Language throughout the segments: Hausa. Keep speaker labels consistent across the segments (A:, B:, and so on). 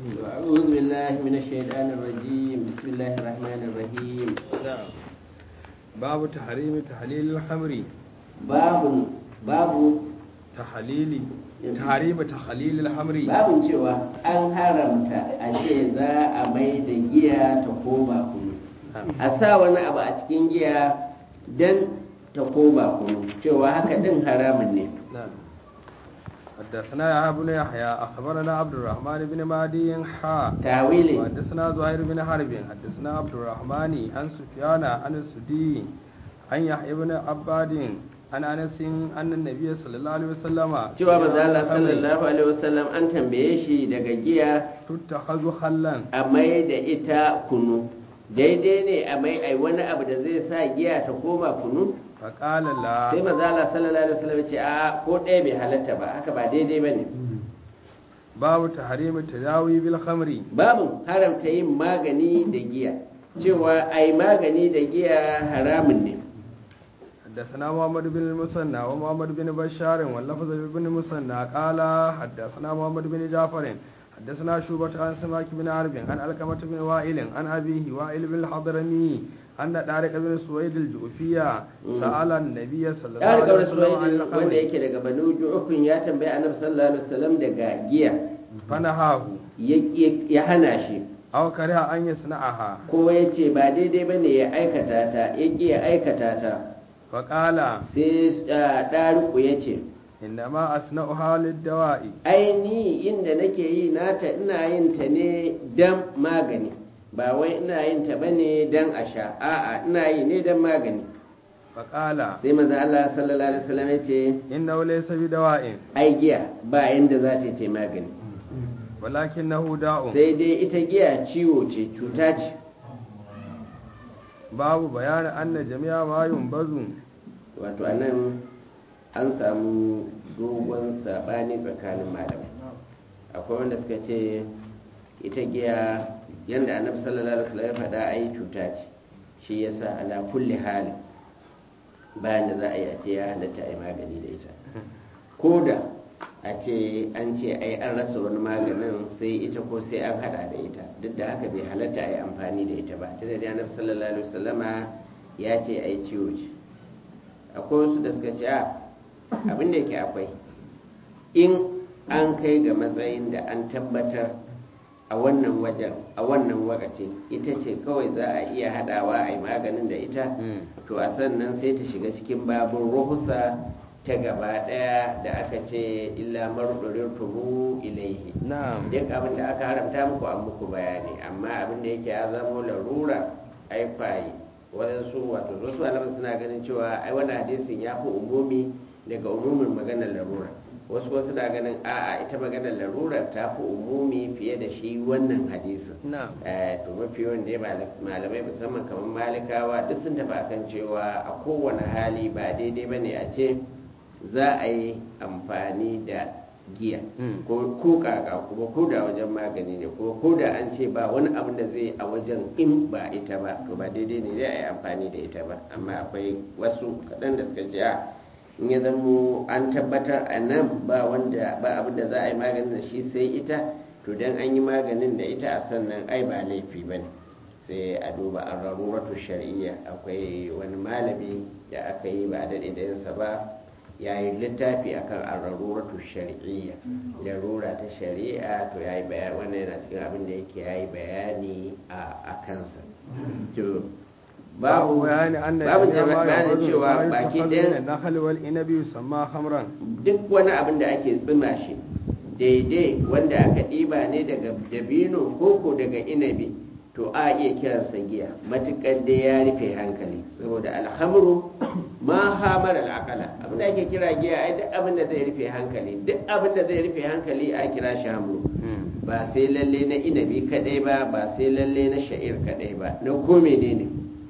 A: أعوذ بالله من الشيطان الرجيم بسم الله الرحمن الرحيم
B: babu tahrimi tahlilil khamri
A: babu babu
B: tahlili tahrimi tahlilil khamri
A: babun cewa an haramta a ce za a mai da giya ta koma kunu a sa wani abu a cikin giya don ta koma kunu cewa haka din haramun ne
B: نعم حدثنا يا بن يحيى اخبرنا عبد الرحمن بن مهدي حا
A: tawili
B: وحدثنا زهير بن حرب حدثنا عبد الرحمن عن سفيان عن السدي عن يحيى بن عباد عن انس ان النبي صلى الله عليه وسلم
A: cewa manzo Allah sallallahu alaihi wasallam an tambaye shi daga giya
B: تتخذ خلا
A: a mai da ita kunu daidai ne a mai ai wani abu da zai sa giya ta koma kunu
B: فقال لا
A: sai manzo Allah sallallahu alaihi wasallam ya ce a ko ɗaya bai halatta ba haka ba daidai bane
B: باب تحريم التداوي بالخمر
A: babu haramta yin magani da giya cewa ai magani da giya haramun ne
B: حدثنا محمد بن المثنى ومحمد بن بشار واللفظ بن المثنى قال حدثنا محمد بن جعفر حدثنا شوبة عن سماك بن عرب عن علقمة بن وائل عن أبيه وائل بن الحضرمي أن طارق بن سويد الجوفية سأل النبي صلى الله
A: ya riga
B: عليه
A: wani
B: وسلم عن
A: wanda
B: الخمر
A: yake daga banu ju'ufin ya tambayi annabi sallallahu alaihi wasallam daga giya
B: فنهاه
A: ya- ya- ya hana shi
B: أو كره أن يصنعها
A: ko ya ce ba daidai bane ya aikata ta ya ƙi ya aikata ta
B: فقال
A: sai ah, ɗariku ya ce
B: إنما أصنعها للدواء
A: ai ni inda nake yi nata ina yin ta ne dan magani ba wai ina yin ta bane dan a sha a'a ina yi ne dan magani
B: فقال
A: sai manzo Allah sallallahu alaihi wasallam ya ce
B: إنه ليس بدواء
A: ai giya ba yanda za ta yi ta magani
B: ولكنه داء
A: sai dai ita giya ciwo ce cuta ce
B: babu bayanin anna jami'a ma yunbazu
A: wato anan an samu dogon sabani tsakanin malamai akwai wanda suka ce ita giya yadda annabi sallallahu alaihi wasallam ya faɗa ai cuta ce shi yasa ala kulli hali bayan da za a yi a ce ya halatta ai magani da ita ko da a ce an ce ai an rasa wani maganin sai ita ko sai an hada da ita duk da haka bai halatta ai amfani da ita ba tunda da annabi sallallahu alaihi wasallama ya ce ai ciwo ce akwai wasu da suka ce a abin da yake akwai in an kai ga matsayin da an tabbatar a wannan wajen a wannan wakacin ita ce kawai za a iya hadawa a yi maganin da ita to a sannan sai ta shiga cikin babin ruhusa ta gaba daya da aka ce illa marudurin tuhu ilaihi
B: na'am
A: duk abin da aka haramta muku an muku bayani amma abin da yake ya zama larura ai fayi wadansu wato wasu alamun suna ganin cewa ai wannan hadisin ya fi umumi daga umumin maganar larura wasu kuma suna ganin a'a ita maganar larura ta fi umumi fiye da shi wannan hadisin
B: na'am
A: Eh, to mafi yawan dai mal- malamai musamman kamar malikawa duk sun tafi akan cewa a kowane hali ba daidai ba ne a ce za a yi amfani da giya
B: Mm.
A: ko ko kaka kuma ko da wajen magani ne kuma ko da an ce ba wani abin da zai a wajen in ba ita ba to ba daidai ne zai a yi amfani da ita ba amma akwai wasu kaɗan da suka ce a in ya zamo an tabbatar a nan ba wanda ba abin da za a yi maganin da shi sai ita to dan an yi maganin da ita a sannan ai ba laifi ba ne sai a duba an raruratu shari'iyya akwai wani malami da aka yi ba a daɗe da yinsa ba ya yi littafi akan araruratu shari'iyya larura ta shari'a to ya yi bayani wannan yana cikin abin da yake ya yi bayani a kansa to
B: babu
A: babu
B: bayani anna
A: babu
B: jami'a ma
A: bayanin
B: yunbazu
A: cewa
B: ma
A: baki
B: yuttakhadhu min
A: ɗaya
B: an-nakhli wal inabi yusamma khamran
A: duk wani abin da ake tsima shi daidai wanda aka ɗiba ne daga dabino koko daga inabi to a iya kiransa giya matuƙar dai ya rufe hankali saboda alhamru ma hamar al'akala abin da ake kira giya ai duk abin da zai rufe hankali duk abin da zai rufe hankali a kira shi hamru ba sai lalle na inabi kadai ba ba sai lalle na sha'ir kadai ba na ko menene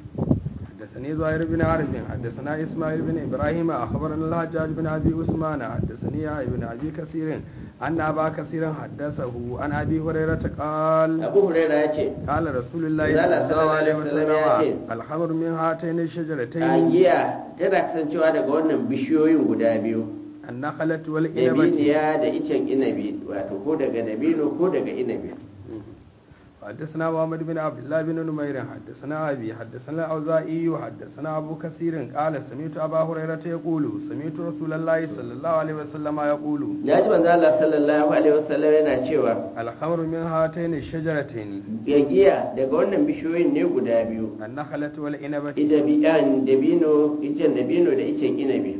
B: حدثني زهير بن عرب حدثنا اسماعيل بن ابراهيم اخبرنا الحجاج بن ابي عثمان حدثني يحيى بن ابي كثير ان ابا كثير حدثه عن ابي هريره قال
A: abu huraira ya ce
B: قال رسول الله
A: Zala
B: صلى الله عليه
A: sallallahu alaihi wasallam ya
B: وسلم الخمر من هاتين
A: a
B: الشجرتين
A: giya tana kasancewa daga wannan bishiyoyin guda biyu
B: النخلة والإنبة
A: dabiniya da icen inabi wato ko daga dabino ko daga inabi
B: حدثنا محمد بن عبد الله بن نمير حدثنا أبي حدثنا الأوزائي حدثنا أبو كثير قال سمعت أبا هريرة يقول سمعت رسول الله صلى الله عليه وسلم يقول
A: ya ji manzo Allah sallallahu alaihi wasallam yana cewa
B: الخمر من هاتين الشجرتين
A: ya giya daga wannan bishiyoyin ne guda biyu
B: النخلة والإنبة
A: idabiyan dabino icen dabino da icen inabi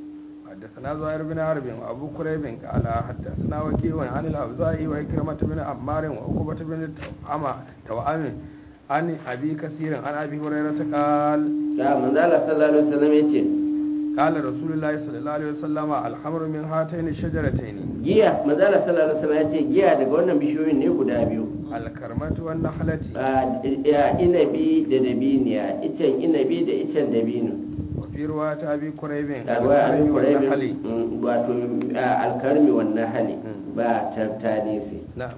B: حدثنا زهير بن حرب وابو كريب قال حدثنا وكيع عن الاوزاعي وإكرمة بن عمار وعقبة بن توأم توأم عن ابي كثير عن ابي هريرة قال
A: da manzo Allah sallallahu alaihi wasallam yace
B: قال رسول الله صلى الله عليه وسلم الخمر من هاتين الشجرتين
A: giya manzo Allah sallallahu alaihi wasallam yace giya daga wannan bishiyoyin ne guda biyu
B: الكرمة والنخلة
A: a ya inabi da dabiniya icen inabi da icen dabino
B: وفي رواية ابي كريب
A: da ruwa abin
B: والنخل
A: kuraibi wato a, alkarmi wannan hali
B: Mm.
A: ba tartanisi
B: نعم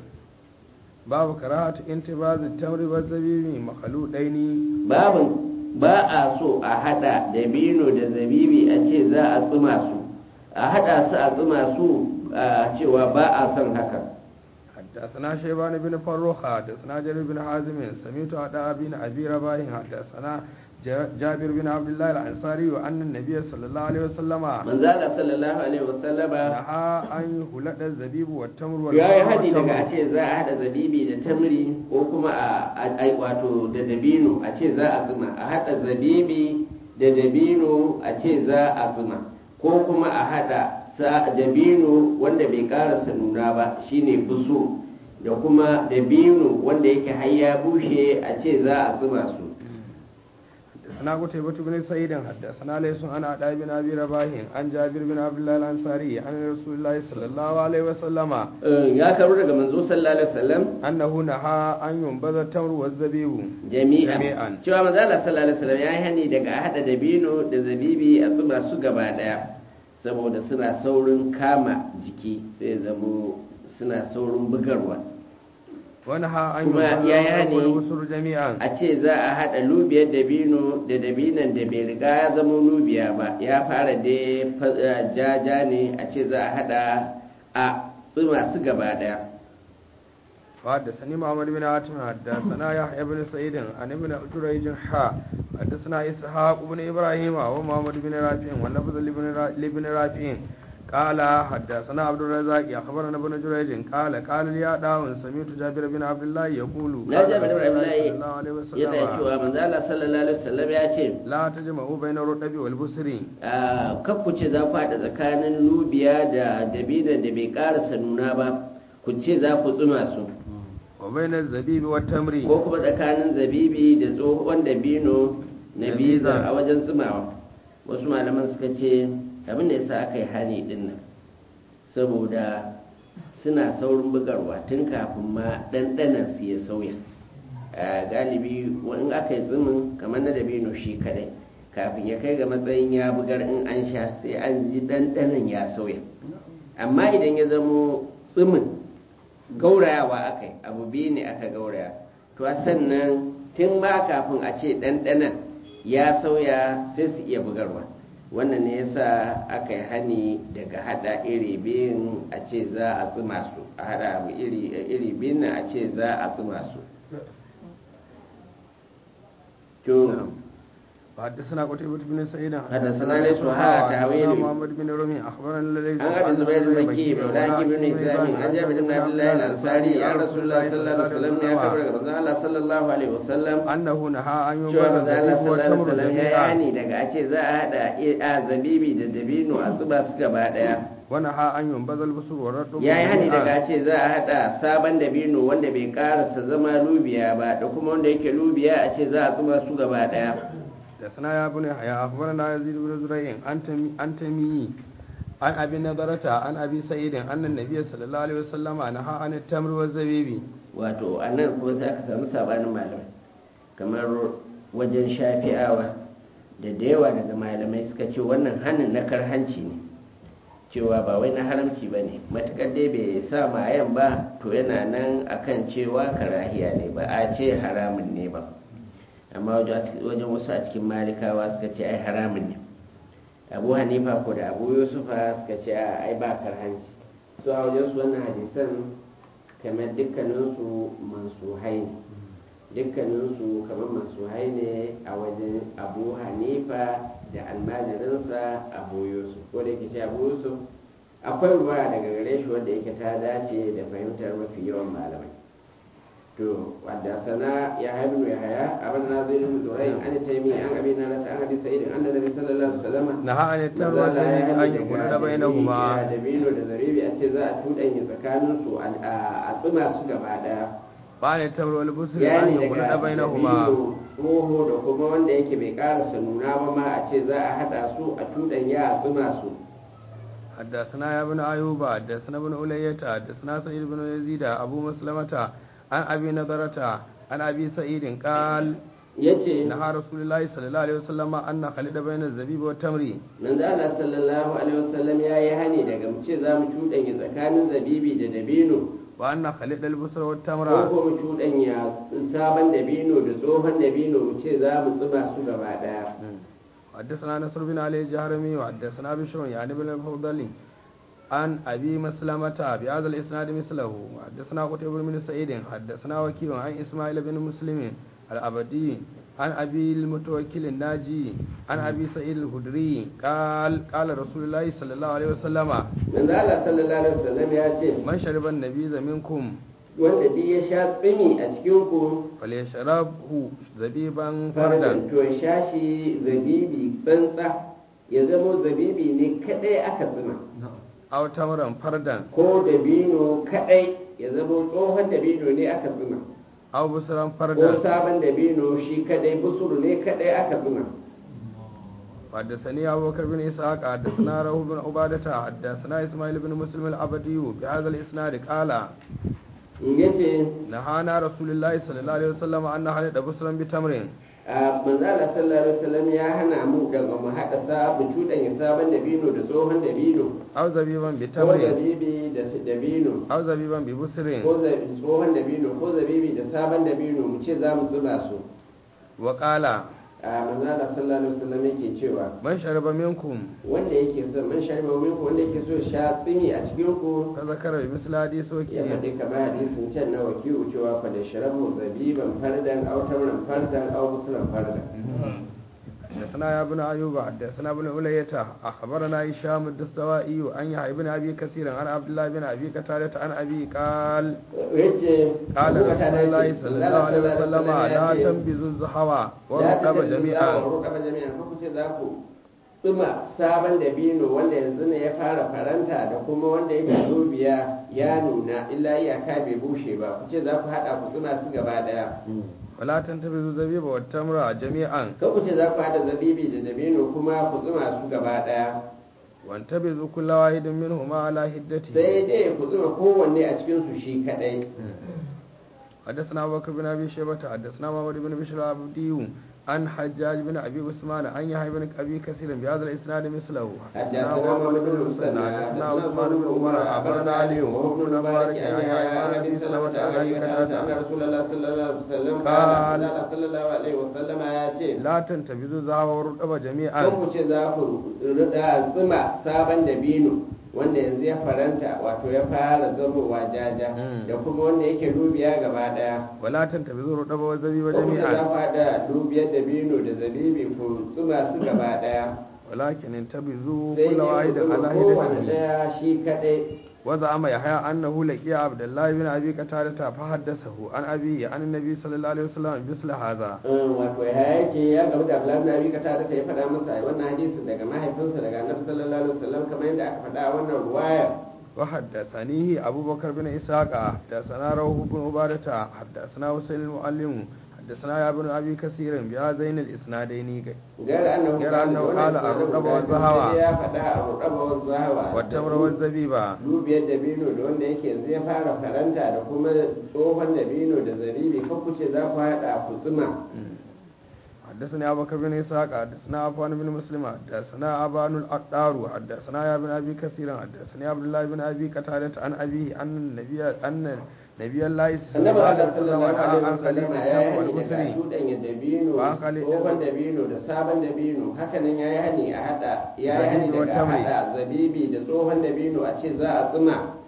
B: باب كراهة انتباز التمر والزبيب مخلوطين
A: babin ba a so a hada dabino da zabibi a ce za a tsuma su a hada su a tsuma su a cewa ba a son haka
B: حدثنا شيبان بن فروخ حدثنا جرير بن حازم سمعت عطاء بن ابي رباح حدثنا ج- جابر بن عبد الله الانصاري ان النبي صلى الله عليه وسلم
A: manzala sallallahu alaihi wasallama
B: نهى ان يخلط الزبيب والتمر
A: ya yi
B: والماء
A: hadi daga a
B: والتمر
A: ce za a hada zabibi da tamri ko kuma a a- wato da dabino a ce za a tsuma a hada zabibi da dabino a ce za a tsuma ko kuma a hada sa dabino wanda bai karasa nuna ba shine buso da kuma dabino wanda yake har ya bushe a ce za a tsuma su
B: حدثنا قتيبة بن سعيد حدثنا ليس عن عطاء بن ابي رباح عن جابر بن عبد الله الانصاري عن رسول الله صلى الله عليه وسلم
A: Eh, ya karo daga manzo sallallahu alaihi wasallam
B: انه نهى ان ينبذ التمر والزبيب
A: jami'a
B: Jami'an.
A: cewa manzo Allah sallallahu alaihi wasallam ya yi hani daga a hada dabino da zabibi a tsuma su gaba daya saboda suna saurin kama jiki sai zamo suna saurin bugarwa
B: ونهى ان
A: Kuma
B: ينبذ
A: ya yi hani
B: والبصر جميعا
A: a ce za a hada lubiyar dabino da dabinan da bai riga ya zama lubiya ba ya fara da jaja ne a ce za a hada a tsuma su gaba daya
B: وحدثني محمد بن عاتم حدثنا يحيى بن سعيد عن ابن جريج حا حدثنا اسحاق بن ابراهيم ومحمد بن رافع واللفظ لابن را- لابن رافع قال حدثنا عبد الرزاق اخبرنا ابن جريج قال قال لي داون سمعت جابر بن عبد الله يقول
A: na
B: قال
A: jami'ar
B: رسول الله
A: Abdullahi
B: صلى الله عليه
A: yana
B: وسلم
A: cewa manzo Allah sallallahu alaihi wasallam ya ce
B: لا تجمعوا بين الرطب والبصر
A: a ku ce za ku haɗa tsakanin lubiya da dabinan da bai ƙarasa nuna ba ku ce za ku tsuma su
B: وبين الزبيب والتمر
A: ko kuma tsakanin zabibi da tsohon dabino na
B: Na
A: biza
B: biza.
A: a wajen tsumawa wasu malaman suka ce abin da yasa aka yi hani din nan saboda suna saurin bugarwa tun kafin ma ɗanɗanan su ya sauya a galibi in aka yi tsumin kamar na dabino shi kadai kafin ya kai ga matsayin ya bugar in an sha sai an ji ɗanɗanan ya sauya amma idan ya zamo tsumin gaurayawa aka yi abu biyu ne aka gauraya to a sannan tun ma kafin a ce ɗanɗanan ya sauya sai su iya bugarwa wannan ne yasa aka yi hani daga hada iri biyun a ce za a tsuma su a hada abu iri iri biyun nan a ce za a tsuma su to
B: حدثنا قتيبة بن سعيد
A: حدثنا ليس وها تاويل.
B: محمد بن رمي أخبرنا الذي
A: an abi zubair al-makki maulaki ibn izami an jabir ibn abdullah al-ansari ya rasulullah sallallahu alaihi wasallam ya kabar daga manzon Allah sallallahu alaihi wasallam
B: أنه نهى أن
A: cewa
B: ينبذ
A: manzon Allah
B: الزبيب
A: sallallahu alaihi
B: والتمر
A: wasallam ya
B: جميعا
A: yani daga a ce za a hada a zabibi da dabino a zuba su gaba daya
B: ونهى أن ينبذ البصر والرطب
A: ya yi hani daga
B: جميعا
A: a ce za a hada sabon dabino wanda bai karasa zama lubiya ba da kuma wanda yake lubiya a ce za a zuba su gaba daya
B: حدثنا يا بني يحيى أخبرنا يزيد بن زريع عن تمي عن تمي عن أبي نضرة عن أبي سعيد أن النبي صلى الله عليه وسلم نهى عن التمر والزبيب
A: wato a nan kuma za ka samu sabanin malamai kamar wajen shafi'awa da da yawa daga malamai suka ce wannan hannun na karhanci ne cewa ba wai na haramci ba ne matuƙar dai bai sa mayan ba to yana nan akan cewa karahiya ne ba a ce haramun ne ba amma wajen wasu a cikin malikawa suka ce ai haramun ne abu hanifa ko da abu yusufa suka ce a ai ba karhanci su a wajen su wannan hadisan kamar dukkaninsu mansuhai ne dukkaninsu kamar mansuhai ne a wajen abu hanifa da almajirinsa abu yusuf ko da yake ce abu yusuf akwai ruwa daga gare shi wanda yake ta dace da fahimtar mafi yawan malamai to wadda sana ya haibu ya haya abin na zai rubu zurai an taimi an abi na rata an abi sa'idin an da nabi sallallahu alaihi wasallam
B: na ha ne tarwa da ne an yi kudu da bai na kuma
A: da bino da zaribi a ce za a tuɗanya tsakanin su a tsuma su gaba daya
B: ba ne tarwa wani busuri an
A: yani
B: yi kudu da
A: daga
B: bai na kuma
A: dabino tsoho da kuma wanda yake bai karasa nuna ba ma a ce za a haɗa su a tuɗanya a tsuma su
B: حدثنا يا ابن أيوب حدثنا ابن أولية حدثنا سعيد بن يزيد أبو مسلمة عن أبي نضرة عن أبي سعيد قال
A: yace
B: نهى رسول الله صلى الله عليه وسلم أن نخلط بين الزبيب والتمر
A: manzo Allah sallallahu alaihi wasallam ya yi hani daga mu ce za mu cuɗanya tsakanin zabibi da dabino
B: وأن نخلط البصر
A: ko
B: والتمر
A: ko mu cuɗanya sabon dabino da tsohon dabino mu ce za mu tsuma su gaba ɗaya
B: حدثنا نصر بن علي الجهرمي وحدثنا بشر يعني بن الفضل عن أبي مسلمة بهذا الإسناد مثله وحدثنا قتيبة بن سعيد حدثنا وكيل عن إسماعيل بن مسلم الأبدي عن أبي المتوكل الناجي عن أبي سعيد الخدري قال قال رسول الله صلى الله عليه وسلم
A: manzo Allah sallallahu alaihi wasallam ya ce
B: من شرب النبيذ منكم
A: wanda duk ya sha tsimi a cikin ku
B: فليشربه زبيبا فردا
A: fardan to ya sha shi zabibi tsantsa ya zama zabibi ne kadai aka tsima
B: أو تمرا فردا
A: ko dabino kadai ya zama tsohon dabino ne aka tsima
B: أو بصرا
A: ko
B: فردا
A: sabon dabino shi kadai busuru ne kadai aka tsima
B: حدثني أبو بكر بن إسحاق حدثنا روح بن عبادة حدثنا إسماعيل بن مسلم العبدي بهذا الإسناد قال
A: yace
B: نهانا رسول الله صلى الله عليه وسلم أن نحلط بصرا بتمر
A: a manzala sallallahu alaihi wasallam ya hana mu daga mu haɗa sa mu cuɗanya sabon dabino da tsohon dabino
B: أو زبيبا
A: ko
B: بتمر
A: zabibi da dabino
B: أو زبيبا ببصر
A: ko za- tsohon dabino ko zabibi da sabon dabino mu ce za mu zuba su
B: وقال
A: a manzala sallallahu alaihi wasallam yake cewa
B: من شرب منكم
A: wanda yake so man sharba minku wanda yake so ya sha tsimi a cikin ku
B: فذكر بمثل حديث
A: ya
B: وكيل
A: faɗi kamar hadisin can na wakilu cewa fa da sharabu zabiban fardan aw tamran fardan aw muslan fardan
B: حدثنا يا ابن أيوب حدثنا ابن أولية أخبرنا هشام الدستوائي عن يحيى بن أبي كثير عن عبد الله بن أبي قتادة عن أبي قال
A: yace
B: قال
A: Abu
B: رسول
A: Qatada
B: الله
A: yace,
B: صلى الله عليه وسلم
A: ya
B: لا
A: ce,
B: تنبذوا الزحوى
A: la
B: والرقب
A: tattabi'u za
B: جميعا
A: ku rukaba jami'an ko ku ce za ku tsuma sabon dabino wanda yanzu ne ya fara faranta da kuma wanda yake zobiya ya nuna illa iyaka bai bushe ba ku ce za ku haɗa ku tsuma su gaba ɗaya
B: ولا تنتبذوا الزبيب والتمر جميعا
A: kan ku ce za ku haɗa zabibi da dabino kuma ku tsuma su gaba ɗaya
B: وانتبذوا كل واحد منهما على حدته
A: sai dai ku tsuma kowanne a cikin su shi kaɗai
B: حدثنا أبو بكر بن أبي شيبة حدثنا محمد بن بشر العبدي عن حجاج بن أبي عثمان عن يحيى بن أبي كثير بهذا الإسناد مثله
A: حدثنا محمد بن
B: المثنى
A: مسنى
B: حدثنا عثمان بن عمر أخبرنا علي وهو ابن مبارك عن يحيى بن أبي سلمة عن أبي
A: أن
B: قتادة
A: رسول الله صلى الله عليه وسلم
B: قال
A: قال صلى الله عليه وسلم يا ce
B: لا تنتبذوا الذهب والرطب
A: kan
B: جميعا
A: ku ce za ku rida tsuma sabon dabino wanda yanzu ya faranta wato ya fara zamowa jaja
B: Mm.
A: da kuma wanda yake dubiya gaba daya
B: ولا تنتبذوا الرطب والزبيب
A: ko ku ce za
B: جميعا
A: ku haɗa dubiyar dabino da zabibi ku tsuma su gaba daya
B: ولكن انتبذوا
A: sai
B: كل
A: dai
B: واحد
A: ku tsuma
B: على
A: kowane
B: حدته
A: daya shi kadai
B: وزعم يحيى أنه لقي عبد الله بن أبي قتادة فحدثه عن أبيه عن النبي صلى الله عليه وسلم مثل هذا
A: Mm, wato ya yake ya gamu da Abdullahi bin Abi Qatada ta ya faɗa masa wannan hadisin daga mahaifinsa daga Annabi sallallahu alaihi wasallam kamar yadda aka faɗa a wannan ruwaya
B: وحدثنيه أبو بكر بن إسحاق حدثنا روح بن عبادة حدثنا حسين المعلم حدثنا يا ابن أبي كثير بهذين الإسنادين
A: غير أنه
B: غير أنه قال الرقبة والزهوة
A: ya faɗa الرقبة والزهوة
B: والتمر والزبيب
A: dubiyar dabino da wanda yake yanzu ya fara faranta da kuma tsohon dabino da zabibi kan ku ce za ku haɗa ku tsuma
B: حدثني أبو بكر بن إسحاق حدثنا عفان بن مسلم حدثنا أبان الأقدار حدثنا يا ابن أبي كثير حدثني عبد الله بن أبي قتادة عن أبيه أن النبي أن نبي الله صلى
A: annabi
B: الله عليه
A: Allah
B: وسلم
A: sallallahu
B: نهى
A: alaihi
B: عن خليل
A: wasallam ya
B: التمر والبصر
A: yi hani daga cuɗanya dabino
B: Wa khali-
A: tsohon dabino da sabon dabino hakanan ya yi hani a haɗa ya yi hani
B: Zabibi wa
A: daga a
B: tamri.
A: haɗa zabibi da tsohon dabino a ce za a tsuma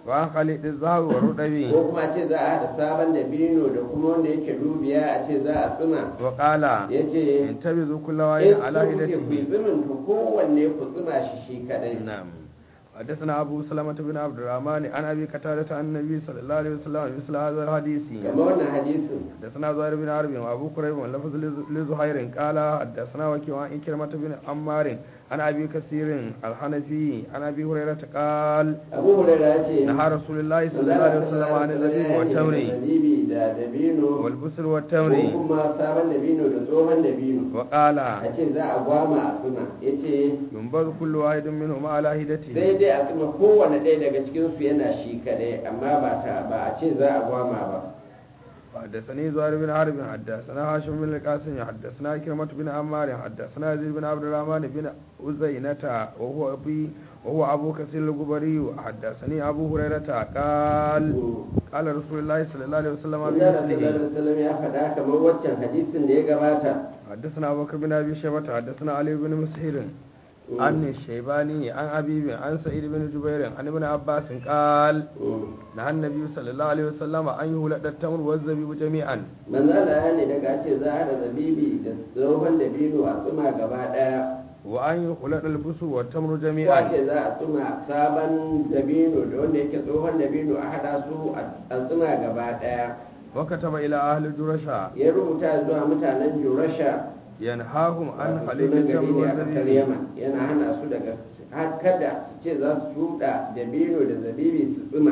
B: wa an khalid az-zahab wa rudabi
A: ko kuma a ce za a haɗa sabon dabino da kuma wanda yake dubiya a ce za a tsuma
B: wa qala
A: ya ce
B: intabizu kullu
A: in
B: wahidin
A: so
B: ala
A: kuke ku yi
B: hidatihi
A: tsumin to kowanne ku tsuma shi shi kadai
B: نعم حدثنا أبو سلمة بن عبد الرحمن عن أبي قتادة عن النبي صلى الله عليه وسلم مثل هذا الحديث
A: kamar wannan hadisin
B: حدثنا زهير بن حرب وأبو كريب واللفظ لز- لزهير قال حدثنا وكيع عن إكرمة بن عمار عن أبي كثير الحنفي عن أبي هريرة قال
A: abu hurairah ya ce
B: نهى رسول الله صلى الله عليه وسلم عن الزبيب والتمر
A: zabibi da dabino
B: والبسل
A: ko
B: والتمر
A: kuma sabon dabino da tsohon dabino
B: وقال
A: a ce za a gwama a tsuma ya ce
B: ينبذ كل واحد منهما على
A: sai
B: هدته
A: dai a tsuma kowane ɗaya daga cikinsu yana shi kadai amma ba ta ba a ce za a gwama ba
B: حدثني زهير بن حرب حدثنا هاشم بن القاسم حدثنا كرمة بن عمار حدثنا يزيد بن عبد الرحمن بن أزينة وهو أبي وهو أبو كثير الجبري حدثني أبو هريرة قال قال رسول الله صلى الله عليه وسلم
A: Allah sallallahu alaihi
B: بمثله
A: wasallam ya faɗa kamar waccan hadisin da ya gabata
B: حدثنا أبو بكر بن أبي شيبة حدثنا علي بن مسهر عن الشيباني عن أبي عن سعيد بن جبير عن ابن عباس قال نهى النبي صلى الله عليه وسلم أن يولد التمر والزبيب جميعا
A: manzo Allah ya ne daga ce za a da zabibi da tsohon dabino a tsuma gaba ɗaya
B: وأن يخلط البسر والتمر
A: ko a
B: جميعا
A: ce za a tsuma sabon dabino da wanda yake tsohon dabino a haɗa su a tsuma gaba ɗaya
B: وكتب إلى أهل جرشا
A: ya rubuta zuwa mutanen Jurasha
B: ينهاهم عن خليج
A: sunan gari
B: التمر
A: ne a ƙasar
B: والزبيب
A: Yaman yana hana su daga har kada su ce za su shuɗa dabino da zabibi su tsuma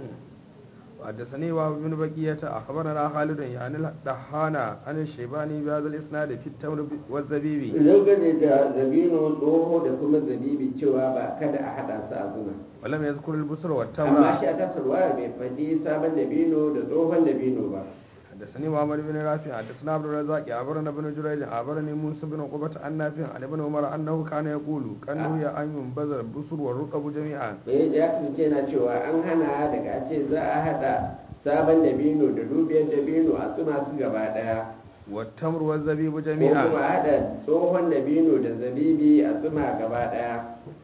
B: وحدثني وهب بن بقية أخبرنا خالد يعني الدحانا عن الشيباني بهذا الإسناد في التمر والزبيب
A: dangane da zabino tsoho da kuma zabibi cewa ba kada a haɗa su a zuma
B: ولم يذكر البصر
A: amma
B: والتمر
A: shi a tasarwa bai faɗi sabon dabino da tsohon dabino ba
B: حدثني محمد بن رافع حدثنا عبد الرزاق أخبرنا ابن جريج أخبرني موسى بن عقبة عن نافع عن ابن عمر أنه كان يقول كان هي أن ينبذ البصر والرقب جميعا
A: bai ya kasance na cewa an hana daga a ce za a haɗa sabon dabino da dubiyar dabino a tsuma su gaba ɗaya
B: والتمر والزبيب
A: ko kuma
B: جميعا
A: a haɗa tsohon dabino da zabibi a tsuma gaba ɗaya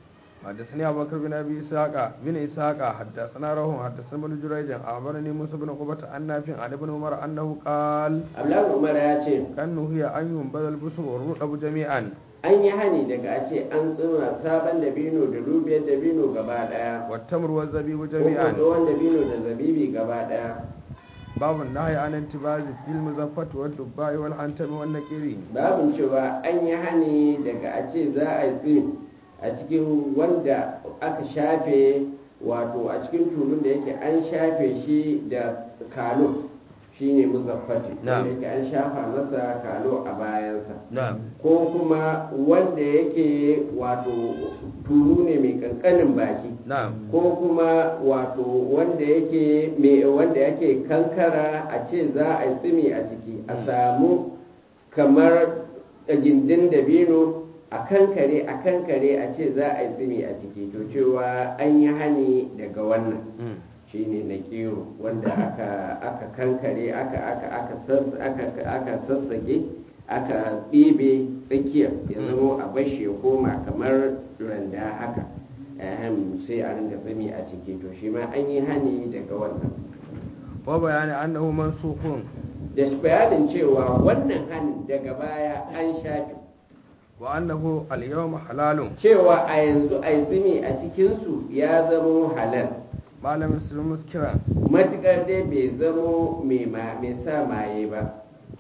B: حدثني أبو بكر بن أبي إسحاق بن إسحاق حدثنا روح حدثنا ابن جريج أخبرني موسى بن عقبة عن نافع عن ابن عمر أنه قال
A: abdullahi umar ya ce
B: كان هي أن ينبذ البصر والرقب جميعا
A: an yi hani daga a ce an tsuma sabon dabino da dubiyar dabino gaba ɗaya
B: والتمر والزبيب
A: ko
B: جميعا
A: tsohon dabino da zabibi gaba ɗaya
B: باب النهي عن انتباز في المزفة والدباء والحنتم والنكير
A: babin cewa an yi hani daga a ce za a yi a cikin wanda aka shafe wato a cikin tulun da yake an shafe shi da kalo shine musaffati
B: Na'am.
A: wanda yake an shafa masa kalo a bayansa
B: نعم
A: ko kuma wanda yake wato tulu ne mai kankanin baki
B: نعم
A: ko kuma wato wanda yake me wanda yake kankara a ce za a yi tsimi a ciki a samu kamar gindin dabino a kankare a kankare a ce za a yi tsimi a ciki to cewa an yi hani daga wannan
B: مم.
A: shine na kero wanda aka aka kankare aka aka aka sass- aka aka sassake aka ɗibe tsakiyar ya zama a bashi ya koma kamar randa haka ahem sai a ringa tsami a ciki to shi ma an yi hani daga wannan
B: وبيان أنه منسوخ
A: da shi bayanin cewa wannan hanin daga baya an shafi
B: وأنه اليوم حلال
A: cewa a yanzu a yi tsimi a cikinsu ya zamo halal
B: ما لم يسلم مسكرا
A: matuƙar dai bai zamo mai ma- mai sa maye ba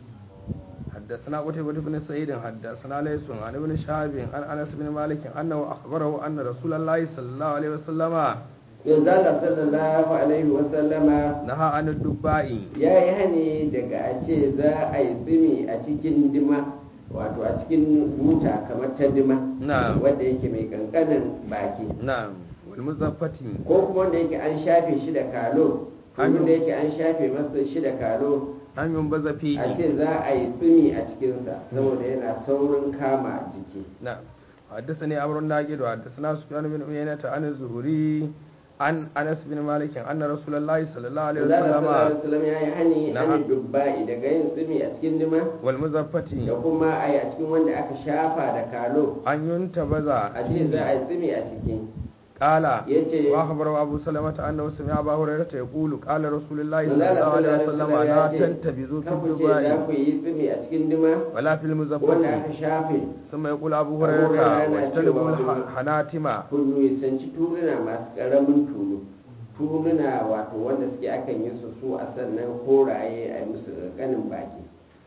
B: حدثنا قتيبة بن سعيد حدثنا ليس عن ابن شهاب عن انس بن مالك انه اخبره ان رسول الله صلى الله عليه وسلم
A: yanzu Allah sallallahu alaihi wasallama
B: نهى عن الدباء
A: ya yi hani daga a ce za a yi tsimi a cikin dima wato a cikin buta kamar ta dima
B: نعم
A: wanda yake mai kankanin baki
B: نعم والمزفة
A: ko kuma wanda yake an shafe shi da kalo
B: Hannu.
A: wanda yake an shafe masa shi da kalo
B: أن ينبذ
A: a
B: فيه
A: ce za a yi tsimi a cikinsa saboda yana saurin kama jiki
B: نعم حدثني أمر الناجد وحدثنا سفيان بن عيينة عن الزهري عن أنس بن مالك أن رسول الله صلى الله عليه
A: Allah sallallahu alaihi
B: وسلم
A: wasallam ya yi hani
B: Na'am.
A: an dubba'i daga yin tsimi a cikin dima da
B: والمزفة
A: kuma a yi a cikin wanda aka shafa da kalo
B: أن ينتبذ
A: a ce za a yi tsimi a ciki
B: قال
A: yace
B: واخبر ابو سلمة انه سمع ابا هريرة يقول قال رسول الله صلى
A: manzala
B: الله عليه
A: sallallahu
B: وسلم
A: alaihi wasallam
B: لا
A: ya ce
B: تنتبذوا في
A: kan ku ce za
B: الدباء
A: ku yi tsimi a cikin dima
B: ولا في
A: wanda
B: المزفة
A: aka shafe
B: ثم يقول ابو
A: أبو هريرة
B: هريرة
A: yana
B: واجتنبوا
A: cewa
B: الحناتم
A: kun nisanci tuluna masu karamin tulu tuluna wato wanda suke akan yi su su a sannan koraye a yi musu ƙanƙanin baki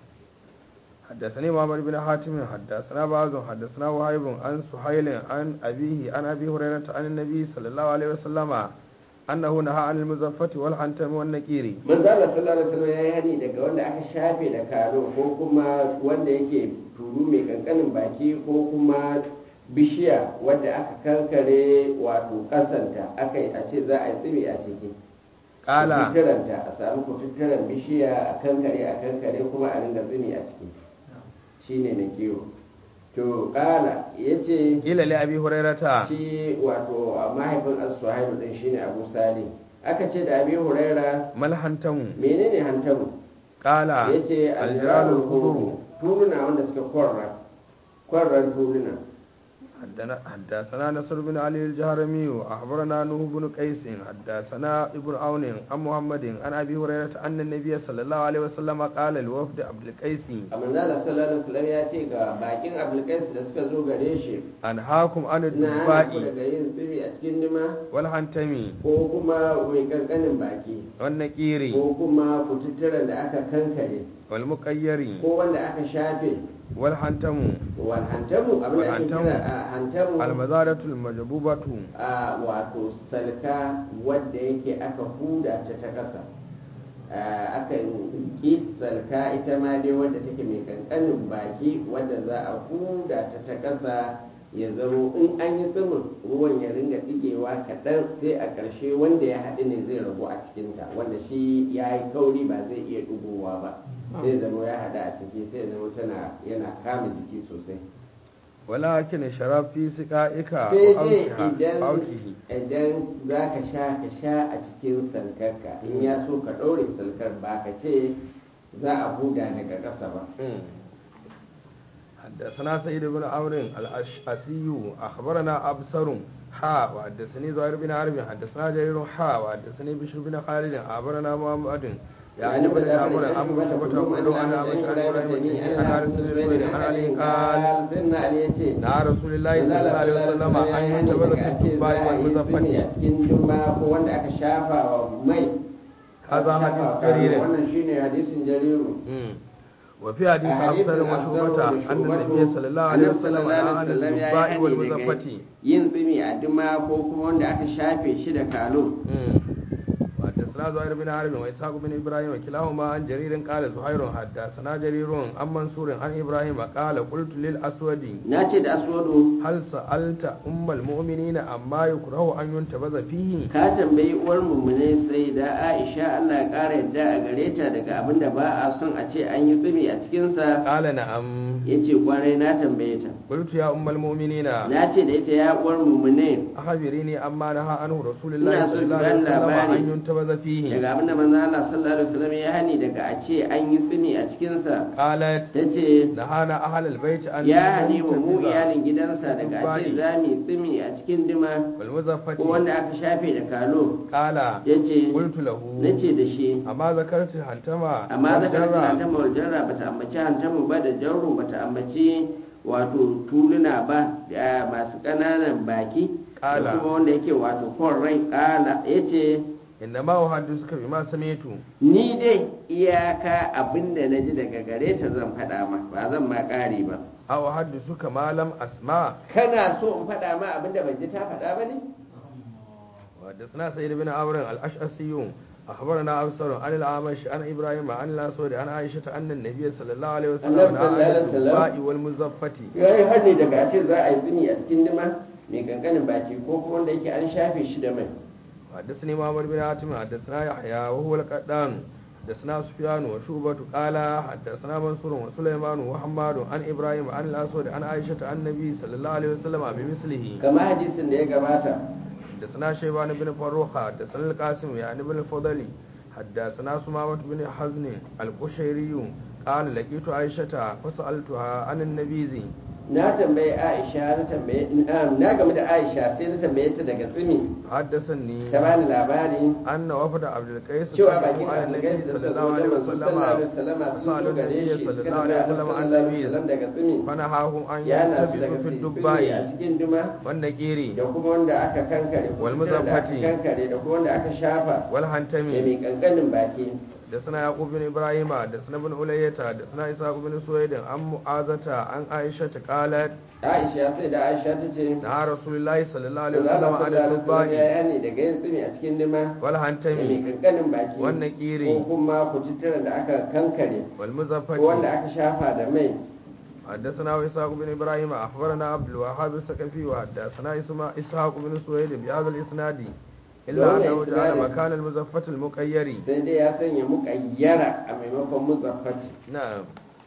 B: حدثني محمد بن حاتم حدثنا بعض حدثنا وهيب عن سهيل عن أبيه عن أبي هريرة عن النبي صلى الله عليه وسلم أنه نهى عن المزفة والحنتم والنكير
A: manzala sallallahu alaihi wasallam ya yi hani daga wanda aka shafe da karo ko kuma wanda yake tulu mai kankanin baki ko kuma bishiya wadda aka kankare wato kasanta aka yi a ce za a yi tsimi a ciki
B: قال
A: kututturanta a samu kututturan bishiya a kankare a kankare kuma a ringa tsimi a ciki shine na kiwo to kala ya ce
B: قيل لأبي هريرة
A: shi wato a mahaifin as-suhailu din shine abu salih aka ce da abi huraira
B: ما الحنتم
A: menene hantaru
B: قال
A: ya ce
B: الجرال
A: aljiralul
B: الخضر
A: hudu tuluna wanda suka kwarra kwarran tuluna
B: حدنا- حدثنا نصر بن علي الجهرمي أخبرنا نوح بن قيس حدثنا ابن عون عن محمد عن أبي هريرة أن النبي صلى الله عليه وسلم قال لوفد عبد القيس
A: a manzala sallallahu alaihi wasallam ya ce ga bakin abulkais da suka zo gare shi
B: أنهاكم عن
A: na hana ku
B: الدفاء
A: daga yin tsibi a cikin nima
B: والحنتم
A: ko kuma mai kankanin baki
B: والنكير
A: ko kuma kututturen da aka kankare
B: والمقير
A: ko wanda aka shafe
B: والحنتم
A: wal hantamu abin da ake
B: Wal
A: kira a hantamu
B: المزارة المجبوبة
A: a wato salka wadda yake aka huda ta ta ƙasa akan ƙi salka ita ma dai wadda take mai kankanin baki wadda za a huda ta ta ƙasa ya zamo in an yi tsimin ruwan ya ringa ɗigewa kaɗan sai a ƙarshe wanda ya haɗu ne zai ragu a cikinta wanda shi ya yi kauri ba zai iya ɗigowa ba sai zama ya haɗu a ciki sai zama tana yana kama jiki sosai
B: ولكن شراب في سقائك
A: sai dai
B: وأوكها
A: idan
B: وأوكه
A: idan za ka sha ka sha a cikin salkarka in ya so ka ɗaure salkar ba ka ce za a huda daga ƙasa ba
B: حدثنا سيد بن عمرو الأشعثي أخبرنا أبصر حا وحدثني زهير بن حرب حدثنا جرير حا وحدثني بشر بن خالد أخبرنا محمد يعني بن عمرو أبو شبة كل أنا أبو عن عن رسول الله عن علي قال
A: سيدنا علي ya ce
B: نهى رسول الله صلى الله عليه وسلم أن ينتبذ في الدباء
A: a
B: والمزفة
A: cikin juma ko wanda aka shafa wa mai
B: هذا
A: aka
B: حديث
A: shafa wa
B: جرير
A: wannan shine hadisin jariru
B: مم. وفي حديث
A: حديث
B: أبصر وشعبة أن النبي صلى الله عليه وسلم نهى عن الدباء والمزفة
A: yin tsimi a duma ko kuma wanda aka shafe shi da kalo
B: حدثنا زهير بن حرب وإسحاق بن إبراهيم وكلاهما عن جرير قال زهير حدثنا جرير عن منصور عن إبراهيم قال قلت للأسود
A: na ce da aswadu
B: هل سألت أم المؤمنين أما يكره أن ينتبذ فيه
A: ka tambayi uwar mummune sai da aisha allah ya ƙara yadda a gare ta daga abin da ba a son a ce an yi tsimi a cikinsa
B: قال نعم
A: ya ce kwarai na tambaye ta
B: قلت يا أم المؤمنين
A: na ce da ita ya uwar mummune
B: أخبريني أما نهى عنه رسول الله
A: Ina so
B: صلى الله
A: ki
B: عليه
A: bani
B: وسلم
A: labari.
B: أن ينتبذ فيه
A: daga abin da manzo Allah sallallahu alaihi wasallam ya hani daga a ce an yi tsimi a cikinsa
B: قالت
A: ta ce
B: نهانا أهل البيت أن
A: ya hani wa mu
B: ننتبذ
A: iyalin gidansa daga a ce za mu yi tsimi a cikin dima ko
B: والمزفة
A: wanda aka shafe da kalo
B: قال
A: ya ce
B: قلت له
A: na ce da shi
B: amma zakarci hantama
A: amma zaka
B: wajarra.
A: rasa hantama wal jarra bata ambaci hantamu ba da jarru bata ambaci wato tuluna ba da masu ƙananan baki da
B: Ƙala.
A: kuma wanda yake wato kon rai ƙala ya ce
B: inda ma suka bi ma samitu
A: ni dai iyaka abinda na ji daga gare ta zan faɗa ma ba zan ma ƙari ba
B: aw suka malam asma
A: kana so in faɗa ma abinda ban ji ta faɗa ba ne
B: وحدثنا سيد بن عمرو الأشعثي أخبرنا أبصر عن الأعمش عن إبراهيم عن الأسود عن عائشة أن النبي صلى الله عليه وسلم
A: النبي
B: نهى
A: صلى الله
B: عن
A: عليه وسلم.
B: الدباء والمزفة
A: ya yi hannu daga a ce za a yi zini a cikin dima mai kankanin baki ko kuma wanda yake an shafe shi da mai
B: حدثني محمد بن حاتم حدثنا يحيى وهو القدان حدثنا سفيان وشوبة قال حدثنا منصور وسليمان وحماد عن إبراهيم عن الأسود عن عائشة عن النبي صلى الله عليه وسلم بمثله
A: kama hadisin da ya gabata
B: حدثنا شيبان بن فروخ حدثنا القاسم يعني بن الفضل حدثنا سمامة بن حزن القشيري قال لقيت عائشة فسألتها عن النبيذ
A: na tambayi aisha na tambaye na game da aisha sai na tambaye ta daga tsimi
B: حدثني
A: ta bani labari
B: أن وفد عبد القيس
A: cewa
B: قدموا
A: bakin
B: على النبي
A: abdulgais da
B: صلى
A: suka
B: الله
A: zo
B: عليه
A: wajen
B: وسلم
A: manzo sallallahu alaihi wasallam sun zo gare
B: النبي
A: shi
B: صلى
A: suka
B: الله عليه
A: tambaya
B: وسلم
A: sallallahu
B: عن
A: alaihi
B: النبي
A: wasallam daga tsimi
B: فنهاهم أن
A: ya na su daga
B: يلتبسوا في
A: tsimi a
B: الدباء
A: cikin duma
B: والنقير
A: da kuma wanda aka kankare ko
B: Wal
A: fitar da aka
B: muzaffati.
A: kankare da kuma wanda aka shafa da
B: والهنتم
A: mai kankanin baki
B: حدثنا يعقوب بن ابراهيم حدثنا ابن أولية حدثنا اسحاق بن سويد عن معاذة عن عائشة قالت
A: aisha sai da aisha ta ce
B: نهى رسول الله صلى الله عليه
A: manzo
B: وسلم
A: Allah
B: عن
A: sallallahu alaihi wasallam ya
B: الدباء
A: yani daga yin tsimi a cikin duma da mai
B: والهنتم
A: kankanin baki
B: والنقير
A: ko kuma kututturen da aka kankare ko wanda
B: والمزفة
A: aka shafa da mai
B: حدثنا إسحاق بن إبراهيم أخبرنا عبد الوهاب الثقفي وحدثنا اسماء إسحاق بن سويد بهذا الإسناد إلا
A: وهو
B: أنه جعل
A: إسناد.
B: مكان المزفة المقير
A: sai dai ya sanya muƙayyara a maimakon muzaffati
B: نعم